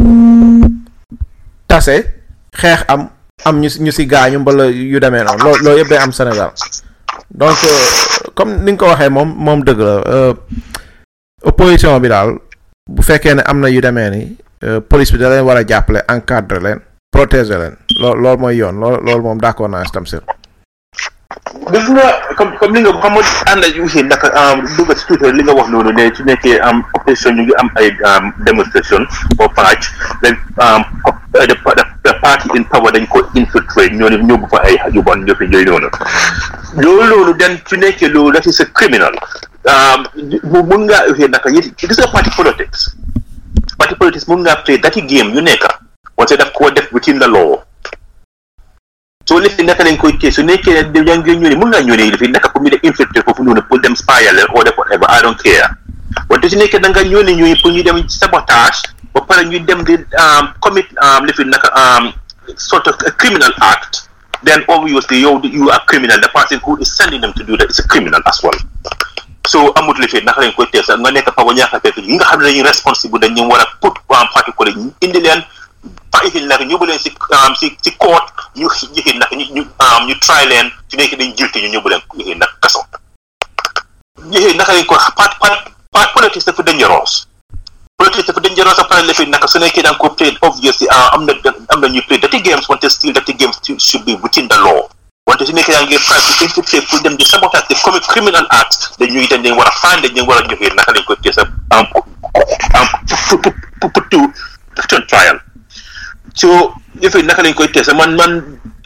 tase xeex am am ñu si ñu si gaañu mbala yu demee noonu loolu loolu yëpp day am Sénégal donc euh, comme ni nga ko waxee moom moom dëgg la euh, opposition bi daal bu fekkee ne am na yu demee ni euh, police bi da leen war a jàppale encadrer leen protéger leen loolu loolu mooy yoon loolu loolu moom d'accord naa si Tamsir gis nga comme comme li nga xam nga ànd ak aussi naka dugg si tuuti li nga wax noonu ne su nekkee am opposition ñu ngi am ay um, demonstration or patch then um, the, the, the party in power dañ ko infiltrate ñoo ne ñoo bu fa ay yu bon ñoo fi yooyu noonu loolu loolu den su nekkee loolu that is a criminal um, mu mun ngaa aussi naka yit gis nga party politics party politics mun ngaa play dati game yu nekk wante daf koo def within the law soo lifin naka lañ koy téye su nekkee ne yaa ngi ñëw ne mun ngaa ñëw ne lifin naka pour ñu def infiltrer foofu noonu pour dem spyal leen or def whatever I don't care wante su nekkee da nga ñëw ne ñooy pour ñu dem sabotage ba pare ñu dem di um, commit um, lifin naka um, sort of a criminal act then obviously yow you are criminal the person who is sending them to do that is a criminal as well so amut lifin naka lañ koy téye sax nga nekk fa ba ñaaka fekk yi nga xam ne dañuy responsible dañ ñu war a put um, parti ko ñu indi leen pa ihin nag ñu bu leen si um, si si court ñu yëhin nag ñu ñu um, ñu try leen su nekk dañ guilty ñu ñëbbu leen yëhin nag kaso yëhin naka lañ ko part part part politique dafa dangerous politique dafa dangerous a pare lefin naka su nekkee da nga ko play obviously uh, am na am na ñuy play dirty games wante still dirty games should be within the law wante su nekkee yaa ngi try to infiltrate pour dem di sabotage di commit criminal acts dañuy dañ leen war a faan dañ leen war a joxe naka lañ koy tee sa um, um, put put put to to trial so yëfe naka lañ koy teesa man man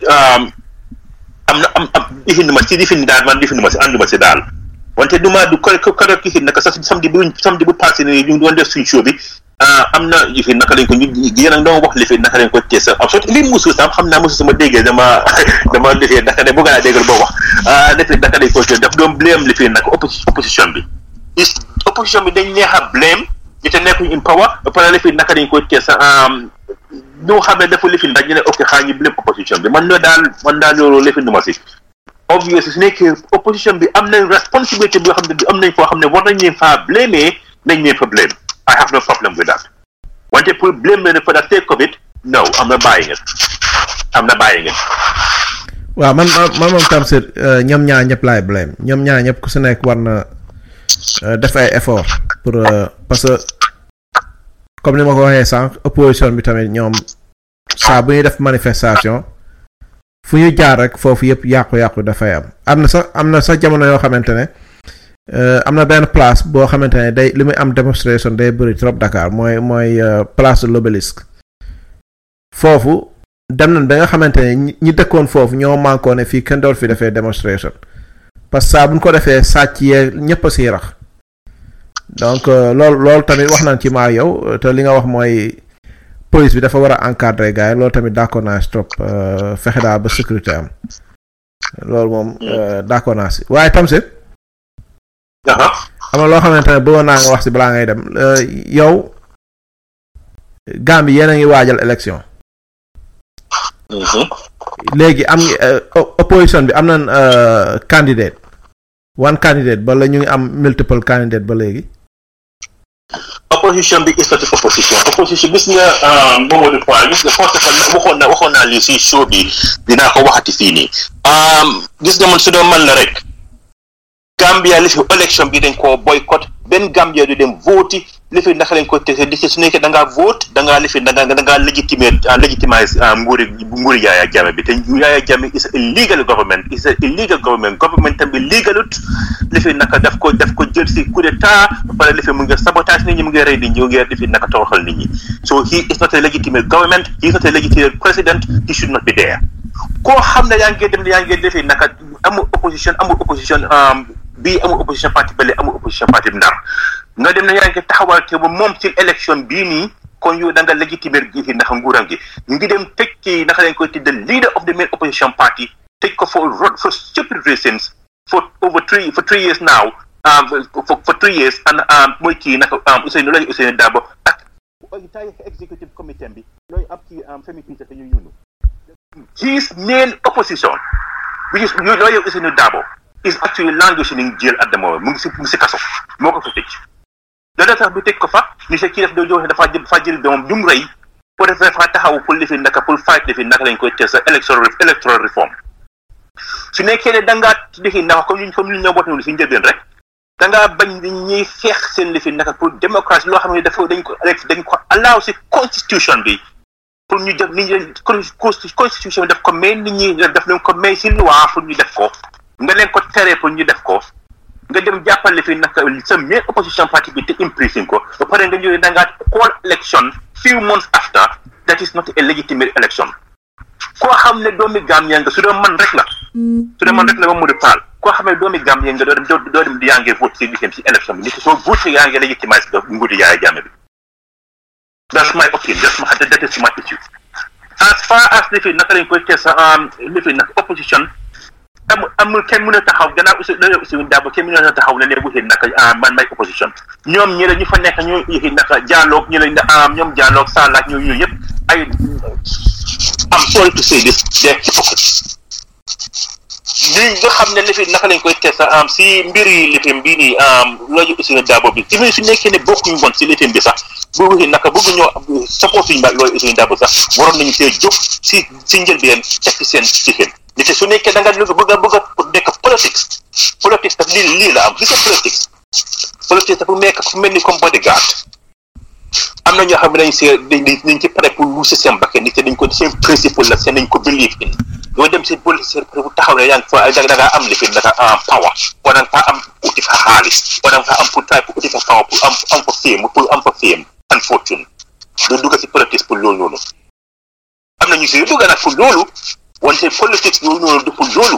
am na am am lifin ma si lifin daal man lifin ma si ànduma si daal wante du ma du ko ko ko lifin naka sax samedi bu samedi bu passé ni ñu doon def suñ show bi am na lifin naka lañ ko ñu yéen a ngi doon wax lifin naka lañ koy teesa am sot li musu sam xam naa musu sama déggee dama dama lifin naka ne bëgg naa déggal boo wax lifin naka lañ koy teesa daf doon blame lifin naka opposition bi is opposition bi dañ neex a blame ñu te nekkuñ in power ba pare lifin naka lañ koy teesa ñoo xam ne dafa lifin dañ ñu ne ok xaa ñu blame opposition bi man loolu daal man daal loolu lifin duma si obviously su nekkee opposition bi am nañ responsibility boo xam ne am nañ foo xam ne war nañ leen faa blame nañ leen fa blame I have no problem with that wante pour blame leen for the sake of it no am na bàyyi ngeen am na bàyyi ngeen waaw man man man moom Tamsir euh, ñoom ñaar ñëpp laay blame ñoom ñaar ñëpp ku si nekk war na euh, def ay effort pour euh, parce que comme ni ma ko waxee sànq opposition bi tamit ñoom saa bu ñuy def manifestation fu ñu jaar rek foofu yëpp yàqu-yàqu dafay am am na sax am na sax jamono yoo xamante ne euh, am na benn place boo xamante ne day li muy am démonstration day bëri trop Dakar mooy mooy euh, place de l'obélisque foofu dem nañ ba nga xamante ne ñi ñi dëkkoon foofu ñoo mànkoo ne fii kenn dool fi defee démonstration parce que saa bu ñu ko defee sàcc yee ñëpp a siy rax donc euh, loolu loolu tamit wax nañ ci maa yow te li nga wax mooy police bi dafa war a encadrer gars yi loolu tamit d'accord naa si trop euh, fexe daal ba sécurité am loolu moom euh, d'accord naa si waaye tam si am na loo xamante ne bëggoon naa nga wax si balaa ngay dem euh, yow Gambie yéen a ngi waajal élection léegi am ngi euh, o- opposition bi am nañ euh, candidate one candidate ba la ñu ngi am multiple candidate ba léegi opposition bi is not opposition opposition gis nga Mamadou Fall gis nga first of all waxoon na waxoon naa lii si show bi dinaa ko waxati fii nii gis nga man su doon man la rek Gambia li fi élection bi dañ koo boycott benn Gambia du dem vote li fi naka lañ ko tese di su nekkee da ngaa vote da ngaa li fi da ngaa da ngaa légitimer légitimize nguuri nguuri Yaya Jammeh bi te Yaya Jammeh is a illegal government is a illegal government government tam bi legalut li fi naka daf ko daf ko jël si coup d'état ba pare li fi mu ngi sabotage nit ñi mu ngi rey nit ñi mu ngi li fi naka toroxal nit ñi so he is not a legitimate government he is not a legitimate president he should not be there koo xam ne yaa ngi dem yaa ngi defi naka amul opposition amul opposition bii amul opposition parti bële amul opposition parti bi ndar nga dem ne yaa ngi taxawal te ba moom ci élection bii nii kon yow da nga légitimer gi fi ndax nguuram gi ñu ngi dem tëj ci naka lañ koy tudde leader of the main opposition party tëj ko for for stupid reasons for over three for three years now um, for, for three years and um, mooy kii naka um, Ousseynou Lay Ousseynou Dabo ak entire executive committee bi looy ab ci Femi Peter te ñu yunu his main opposition which is lawyer Ousseynou Dabo is actually languishing in jail at the moment mu ngi si mu ngi si kaso moo ko fa tëj loolu tax bi tëj ko fa ni sa kii def doo joxe dafa jël dafa jël doomam du mu rëy pour defee dafa taxaw pour lifi naka pour fight lifi naka lañ koy teel sa electoral electoral reform su nekkee ne da ngaa lifi naka comme ñu comme ñu ñoo boote si njëlbeen rek da ngaa bañ ni ñuy xeex seen lifi naka pour démocratie loo xam ne dafa dañ ko dañ ko allow si constitution bi pour ñu def nit ñi constitution bi daf ko may nit ñi daf leen ko may si loi pour ñu def ko nga leen ko teree pour ñu def ko nga dem jàppale fi naka sa main opposition party bi te imprison ko ba pare nga ñëw da ngaa call election few months after that is not a legitimate election koo xam ne doomi Gambia nga su doon man rek la su doon man rek la ba mu di paal koo xam ne doomi Gambia nga doo dem doo dem di yaa ngi vote si li si election bi ni soo vote yaa ngi legitimize ba nguuri Yaya Jammeh bi that's my opinion that's my that is my issue as far as li fi naka lañ koy tee sa li fi nag opposition amul amul kenn mën a taxaw gannaaw aussi loolu aussi daabo kenn mën a taxaw ne léegi waxee naka man may opposition ñoom ñi la ñu fa nekk ñoo yëgi naka dialogue ñu lañ am ñoom dialogue salaak ñoo yooyu yëpp ay am sorry to say this they're hypocrites li nga xam ne lifi naka lañ koy test am si mbir yi lifim bii nii loolu aussi ne daabo bi even su nekkee ne bokkuñu woon si lifim bi sax bu waxee naka bëgg ñoo support suñu loolu aussi daabo sax waroon nañu see jóg si si njëlbeen teg ci seen ci seen nit su nekkee da nga bëgg a bëgg a nekk politique politique daf lii lii la am gis nga politique politique dafa nekk fu mel ni comme bodyguard am na ñoo xam ne dañ see dañ ci pare pour wuuse seen bakkan nit dañ ko seen principle la seen dañ ko believe in doo dem si politique pour taxaw ne yaa ngi fa da ngaa am lifin da nga am power wala nga fa am uti fa xaalis wala nga fa am pour try pour uti fa power pour am am fa fame pour am fa fame and fortune doo dugg si politique pour loolu noonu am na ñu si dugg nag pour loolu wante politique yooyu noonu du pour loolu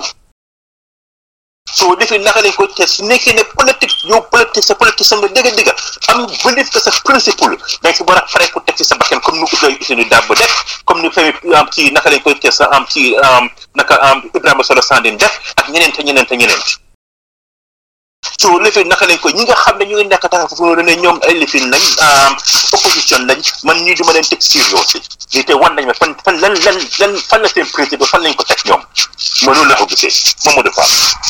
soo defee naka lañ koy test su nekkee ne politique yow politique sa politique sa nga dëgg dëgg am believe que sa principle da nga si war a pare pour teg ci sa bakkan comme ni Ousseynou Ousseynou Dabo def comme ni Femi am ci naka lañ koy test am ci naka am Ibrahima Solo Sandin def ak ñeneen te ñeneen te ñeneen soo lifin naka lañ koy ñi nga xam ne ñu ngi nekk taxaw foofu noonu ne ñoom ay lifin lañ opposition lañ man ñii duma leen teg sérieux lii te wan nañ ma fan fan lan lan lan fan la seen principe fan lañ ko teg ñoom ma loolu la ko gisee Mamadou Fall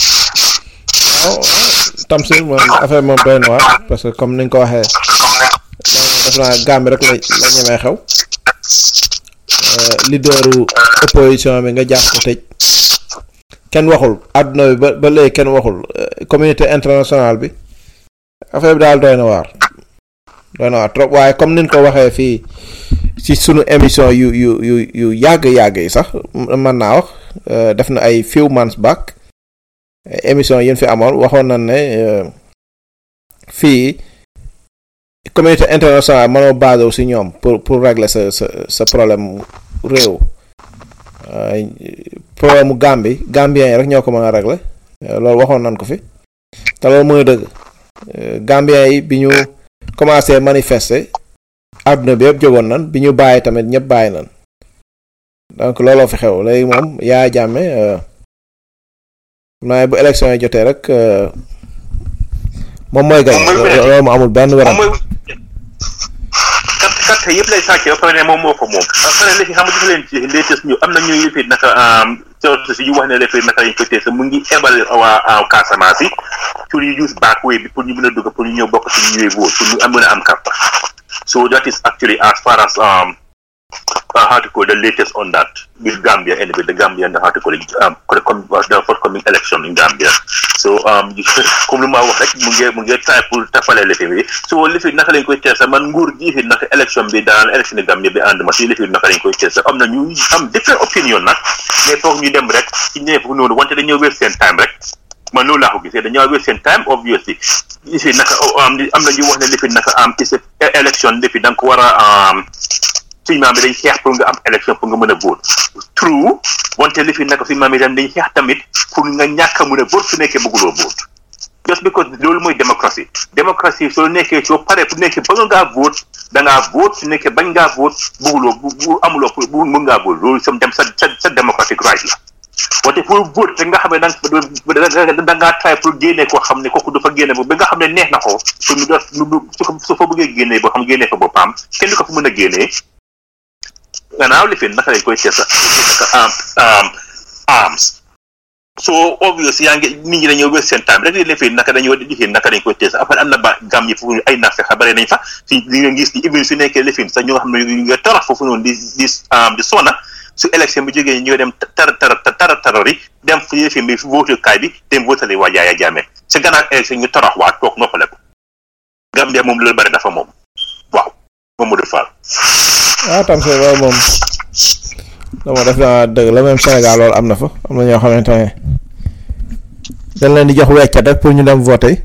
waaw Tamsir moom affaire moom doy na waar parce que comme ni nga ko waxee def naa Gambie rek la la ñemee xew leaderu opposition bi nga jàpp ko tëj kenn waxul àdduna bi ba ba léegi kenn waxul communauté internationale bi affaire bi daal doy na waar doy na waar trop waaye comme ni ko waxee fii ci sunu émission yu yu yu yu yàgg yàgg yi sax mën naa wax def na ay few months back émission yi fi amoon waxoon nañ ne fii communauté internationale mënoo basé si ñoom pour pour régler sa sa sa problème réew euh, problème mu Gambie Gambien yi rek ñoo ko mën a régler euh, loolu waxoon nañ ko fi te loolu mooy dëgg Euh, Gambien yi bi ñu commencé manifester àdduna bi yëpp jógoon nan bi ñu bàyyi tamit ñëpp bàyyi nan donc looloo fi xew léegi moom yaa jàmme euh, xam naa bu élection yi jotee rek euh, moom mooy gañ Moom mooy loolu mu amul benn moom werante mooy carte carte yëpp lay sàcce ba pare ne moom moo ko moom ba pare léegi xam nga dafa leen ci latest ñu am na ñuy yëfit naka source si yu wax ne léegi naka lañ ko tees mu ngi ebal waa Casamance yi pour ñu use back way bi pour ñu mën a dugg pour ñu ñëw bokk ci ñuy vote pour ñu am mën a am carte so that is actually as far as um, uh, how to call the latest on that with Gambia anyway the Gambia and how to call it um, the com- the forthcoming election in Gambia so um, comme lu ma wax rek mu ngi mu ngi try pour tafale lifi bi so lifi naka lañ koy teesa man nguur gi fi naka election bi daan election yi Gambia bi ànd ma si lifi naka lañ koy teesa am na ñu am different opinion nag mais foog ñu dem rek ci ñëw foofu noonu wante dañoo wér seen time rek man loolu laa ko gisee dañoo wér seen time obviously lifi naka am am na ñu wax ne lifi naka am ci election lifi da nga ko war a suñu maam bi dañ xeex pour nga am élection pour nga mën a vote true wante li fi nekk suñu maam yi dañ dañ xeex tamit pour nga ñàkk a mën a vote su nekkee bëgguloo vote just because loolu mooy démocratie démocratie soo nekkee soo paree bu nekkee bëgg ngaa vote da ngaa vote su nekkee bañ ngaa vote bëgguloo bu bu amuloo pour bu mën ngaa vote loolu sam dem sa sa sa démocratique right la wante pour vote te nga xam ne da nga da ngaa try pour génnee koo xam ne kooku dafa génne ba ba nga xam ne neex na ko pour mu def mu su ko su fa bëggee génnee boo xam génnee fa boppam kenn du ko fa mën a génnee gannaaw li fi naka lañ koy teesa naka am arms so obvious yaa ngi nit ñi dañoo wér seen time rek li fi naka dañoo di naka dañ koy teesa après am na ba gam yi foofu ay naaf fexe bare nañ fa si di nga gis ni even su nekkee lifin sax ñoo xam ne ñu nga torox foofu noonu di di di sona su élection bi jógee ñoo dem tar tar tar tarori dem fu yëfin bi vote kaay bi dem votali waa Yaya Jammeh sa gannaaw élection ñu torox waa toog noppale ko Gambia moom loolu bare dafa moom waaw Mamadou Fall waaw tam see loolu moom dama def naa dëgg la même Sénégal loolu am na fa am na ñoo xamante ne dañ leen di jox weccat rek pour ñu dem voter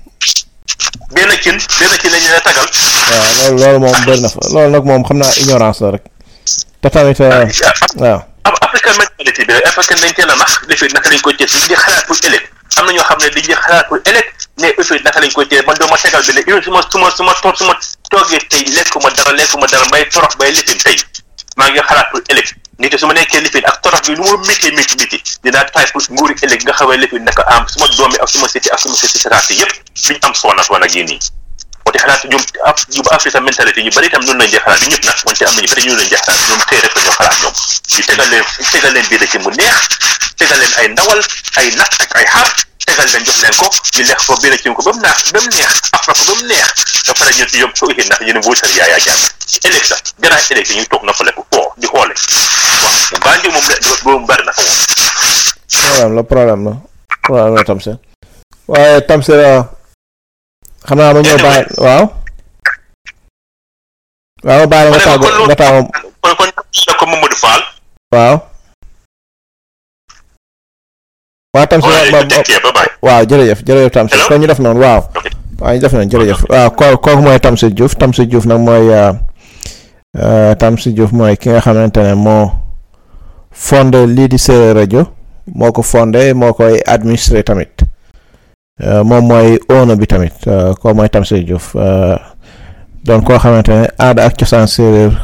benn cin benn cin lañu la tagal waaw loolu loolu moom bëri na fa loolu nag moom xam naa ignorance la rek te tamit waaw african mentality bi rek african dañ teel a nax defi naka lañ koy tees di xalaat pour ëllëg am na ñoo xam ne dañuy xalaat pour ëllëg ne effet naka lañ koy tees man doo ma tegal bi ne une su ma su ma su ma toog su ma toogee tey lekkuma dara lekkuma dara may torox bay lifin tey maa ngi xalaat pour ëllëg nit su ma nekkee lifin ak torox bi nu ma métti métti métti dinaa tay pour nguuri ëllëg nga xawee lifin naka am suma doomi ak suma siti ak suma siti sataati yëpp duñ am soona soona gi nii wante xalaat ñoom af ñu ba africa mentalité ñu bari itam noonu lañ dee xalaat du ñëpp nag wante am nañu bari ñu lañ dee xalaat ñoom tey rek la ñoo xalaat ñoom ñu tegal leen tegal leen biir ci mu neex tegal leen ay ndawal ay nag ak ay xar tegal leen jox leen ko ñu lekk ko biir ci ko ba mu naax ba mu neex af na ko ba mu neex ba pare ñu ci yóbbu ko itin ndax yéen voter Yaya Jammeh ci ëllëg sax gannaaw ëllëg ñu toog noppale ko foo di xoole waaw mu bandi moom la boobu bari na ko moom problème la problème la problème la tam see waaye tam see xam naa ma ñëw bàyyi waaw waaw ma bàyyi nga tàggu nga tàggu kon kon ko Mamadou Fall waaw waaw tam si waaw jërëjëf jërëjëf tam si kon ñu def noonu waaw waaw ñu def noonu jërëjëf waaw ko kooku mooy Tamsir Diouf Tamsir Diouf nag mooy Tamsir Diouf mooy ki nga xamante ne moo fondé lii di Séeréer rajo moo ko fondé moo koy administré tamit moom mooy owner bi tamit koo mooy Tamsir Diouf doon koo xamante ne aada ak cosaan séeréer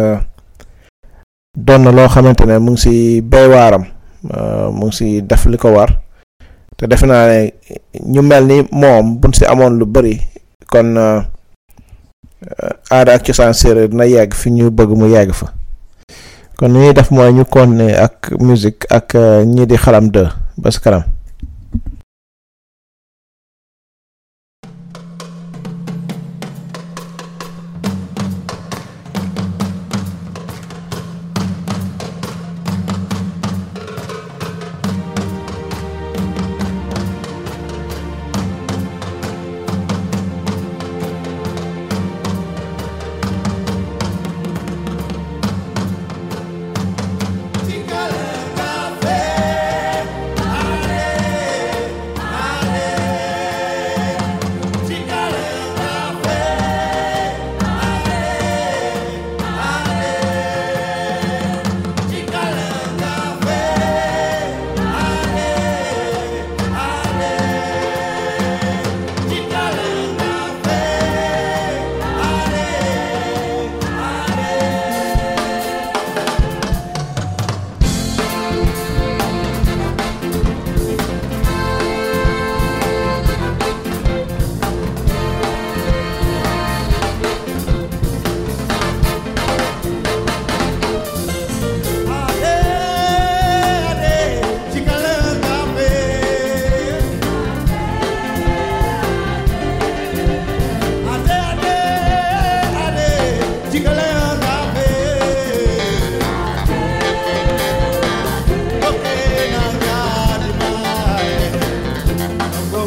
doon na loo xamante ne mu ngi si béy waaram mu ngi si def li ko war te defe naa ne ñu mel ni moom buñ si amoon lu bëri kon aada ak cosaan séeréer dina yegg fi ñu bëgg mu yegg fa kon li ñuy def mooy ñu continuer ak musique ak ñii di xalam de ba si kanam Café,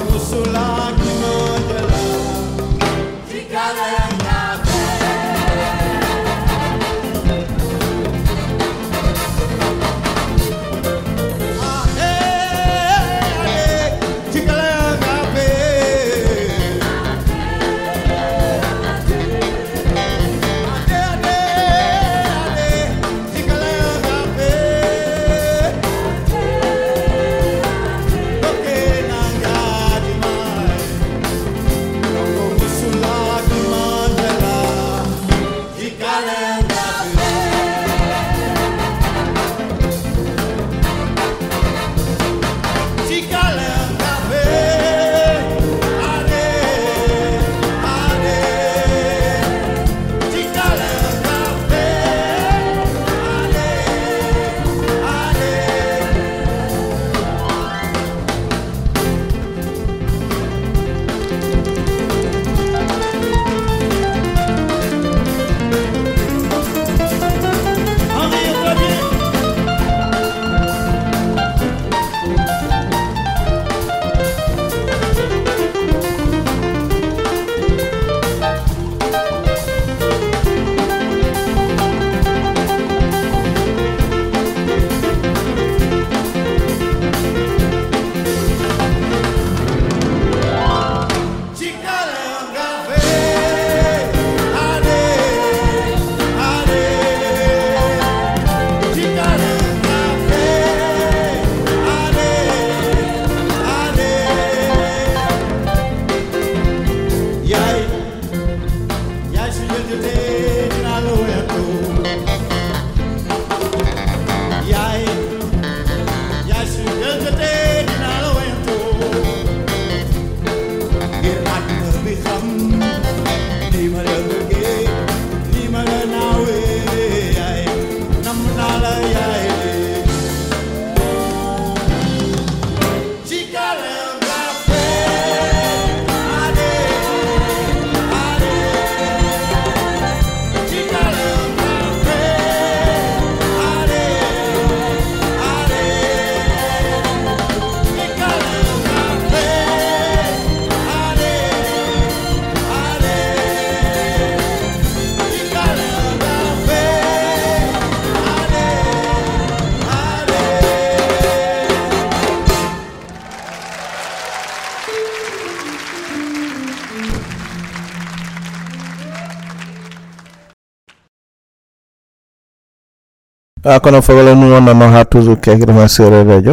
a kono fogole nu wonnano ha toujours kekirema séréer radio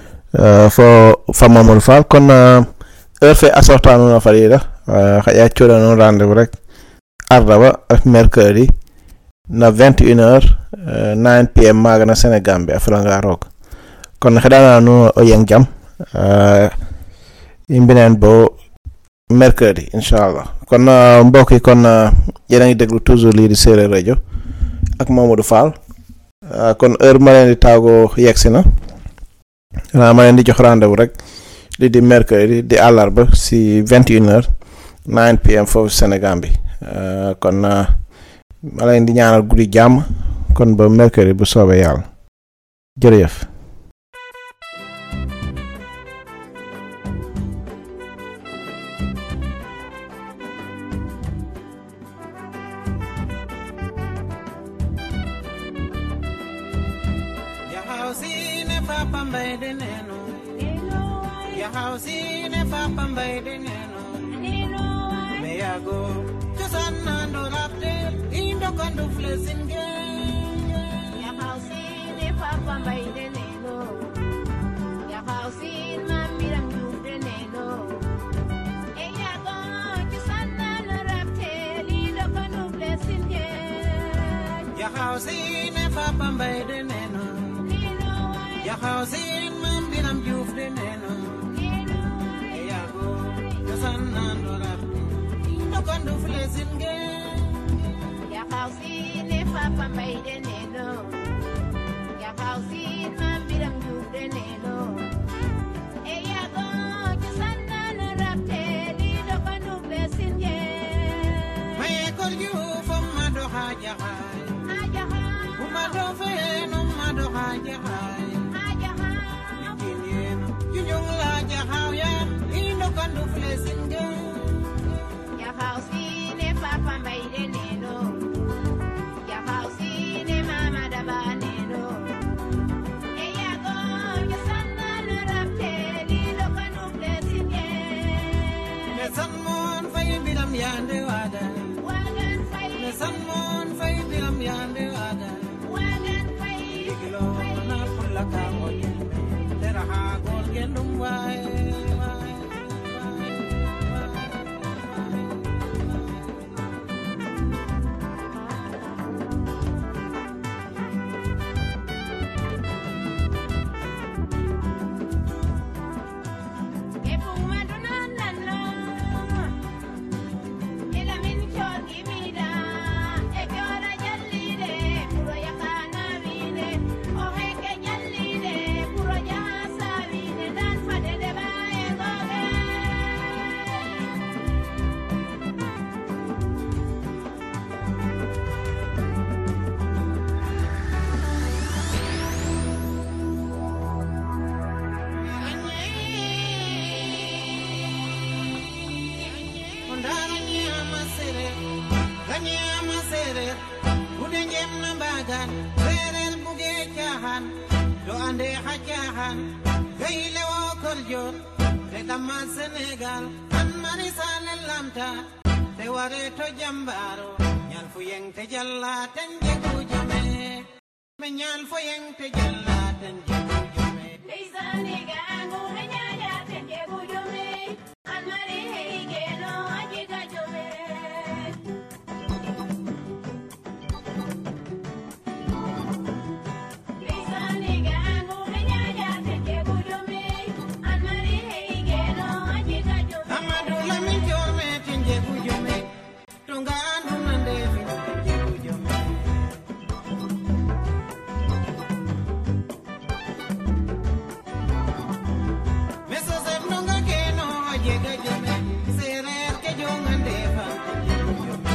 uh, fo fa mamadou fall kono uh, heure fe a sorta nuun a fadiida uh, xaƴa coɗa nuun rendez vous rek ardaba mercredi na 21 heure uh, 9 pm maaga na sénégal a felanga roog kon xeɗana nuun o yeng jam uh, i mbinen bo mercredi inchallah kon uh, mbokk yi kon uh, yéen a ngi déglu toujours lii di séréer radio ak mamadou fall Uh, kon heure ma leen di taago yegsi na xanaa ma leen di jox rendez-vous rek li di mercredi di àllarba si 21 heures 9 pm foofu Sénégal bi uh, kon uh, ma leen di ñaanal guddi jàmm kon ba mercredi bu soobee yàlla jërëjëf. Yahausine papa mbaide neno Yahausine papa mbaide neno Meyago Chosan do rapte Indo kandu flesinge Yahausine papa mbaide neno Yahausine mamiram jude neno Eyago chosan do rapte Indo kandu flesinge Yahausine papa mbaide neno Yahausine mambiram jude neno Meyago Chosan do rapte Indo kandu flesinge Yahausine papa mbaide neno Yahausine mamiram jude neno Eyago chosan do rapte Indo kandu flesinge Maye kolju fom mado haja hai Umado fe no mado haja hai Jinyen Junjung la jahau yan Indo kan ne san moon fay biram yande wada ne san moon fay biram yande wada digilo na pulla ka o yimbe tera ha gol gendum waye waye Ondara nyama sere, ganyama sere, kude njem na bagan, serel buge chahan, do ande ha chahan, gayle wo korjot, te dama Senegal, an mari sale lamta, te ware to jambaro, nyal fu yeng te jalla ten jegu jome, me nyal fu yeng te jalla ten jegu jome. Amadou Lamine Diome ten jegu jome, tunga andu nande fin ten jegu jome. Meso sef nonga keno jega jome, serer ke jongande fan ten jegu jome.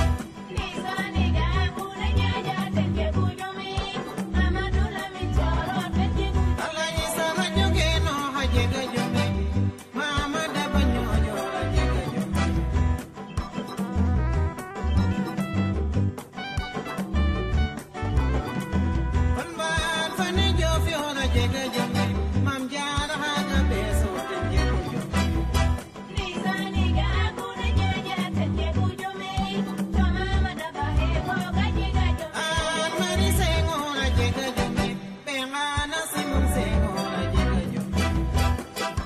Alaji sara jogeno ha jega jome, mama daba nyojo ha jega jome. Kon fani jofio ha jega jome, mam jara ha ga beso ten jegu jome. An mari sengo ha jega jome, bengana simon sengo ha jega jome.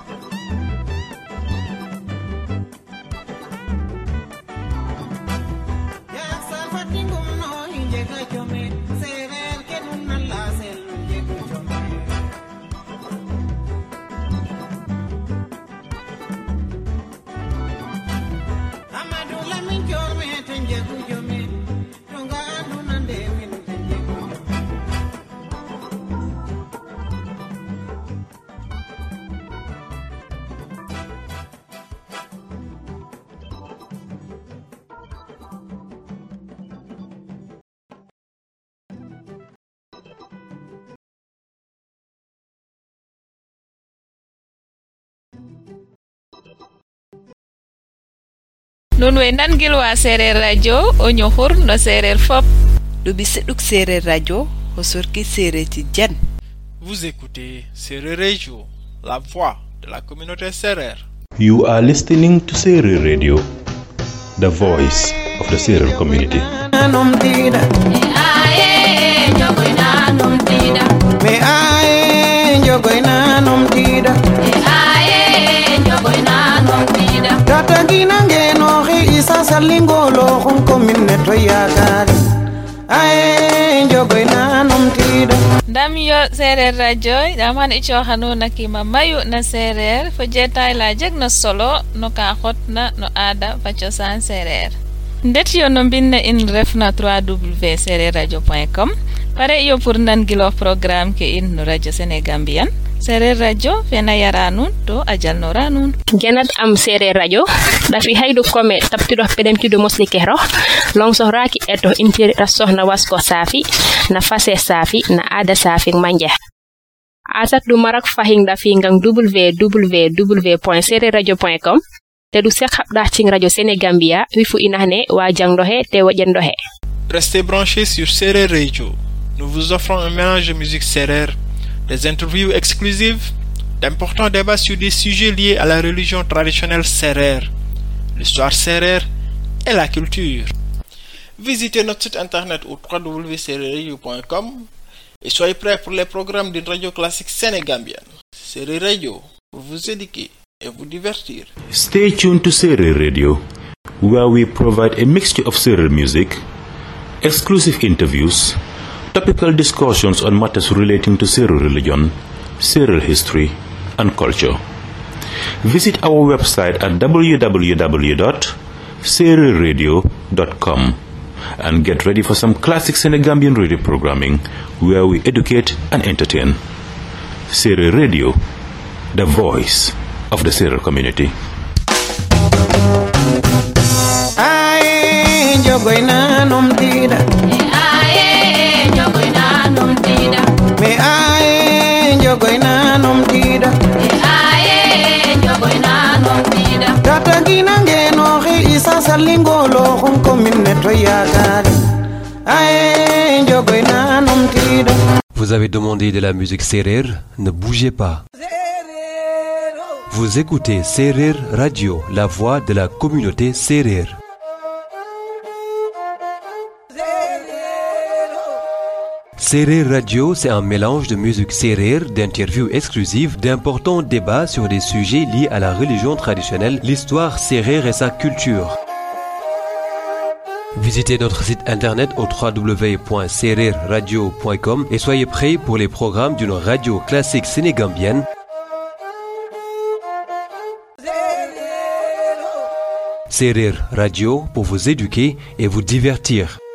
Yak salfa tingum no hinjega jome, serer ke dun nan la sel jega jome. Amadou Lamine Diome ten jegu jome, tunga andu nande min ten jegu jome. nun way nangilwa sereer radio o ñuxur no sereer fop ɗuɓi seɗɗuk sereer radio ho sorki sereji jen Vous écoutez Serer Radio, la voix de la communauté Serer. You are listening to Serer Radio, the voice of the Serer community. Num tida, me aye jogoy na num tida. Tata gina ngeno xe isa salingolo xum commune ne to yakari. Aye jogoy na num tida. ndam yo sereer radio ɗam han i coxanuna kima mayu na sereer fo jetay la jeg na solo no ka xotna no aada fa cosaan sereer ndet yo no mbinne in refna 3w sereer radio point com pare iyo pour nangiloox programme ke in no radio sénégambian sereer radio fena yara nuun to a jalnora nuun genat am sereer radio ɗafi haydu kome taptiɗo peɗemtiɗo mosli kehro long sohraki eto intiri ɗa sohna wasko saafi na fase saafi na aada saafi manje asat ɗum marak fahin ɗafi ngam www point sereer radio point com te ɗum sek haɓɗa cing radio sénégambia wi fu inahne wa jangɗo he te woƴenɗo he Restez branchés sur Serer Radio. Nous vous offrons un mélange de musique Serer, des interviews exclusives, d'importants débats sur des sujets liés à la religion traditionnelle Serer, l'histoire sérère et la culture. Visitez notre site internet au www.sereradio.com et soyez prêts pour les programmes d'une radio classique sénégambienne. Série Radio, pour vous éduquer et vous divertir. Stay tuned to Serer Radio, where we provide a mixture of Serer music, exclusive interviews, topical discussions on matters relating to Serer religion, Serer history, and culture. Visit our website at www.sererradio.com and get ready for some classic Senegambian radio programming where we educate and entertain. Serer Radio, the voice of the Serer community. Aye, jogoy nanom tida. Aye, jogoy nanom tida. Me aye, jogoy nanom tida. Aye, jogoy nanom tida. Tata gina ngeno he isa salingolo hon komine to yakari. Aye, jogoy nanom tida. Vous avez demandé de la musique Serer Ne bougez pas. Vous écoutez Serer Radio, la voix de la communauté Serer. Serer Radio, c'est un mélange de musique Serer, d'interviews exclusives, d'importants débats sur des sujets liés à la religion traditionnelle, l'histoire Serer et sa culture. Visitez notre site internet au www.sererradio.com et soyez prêts pour les programmes d'une radio classique sénégambienne. Serer Radio pour vous éduquer et vous divertir.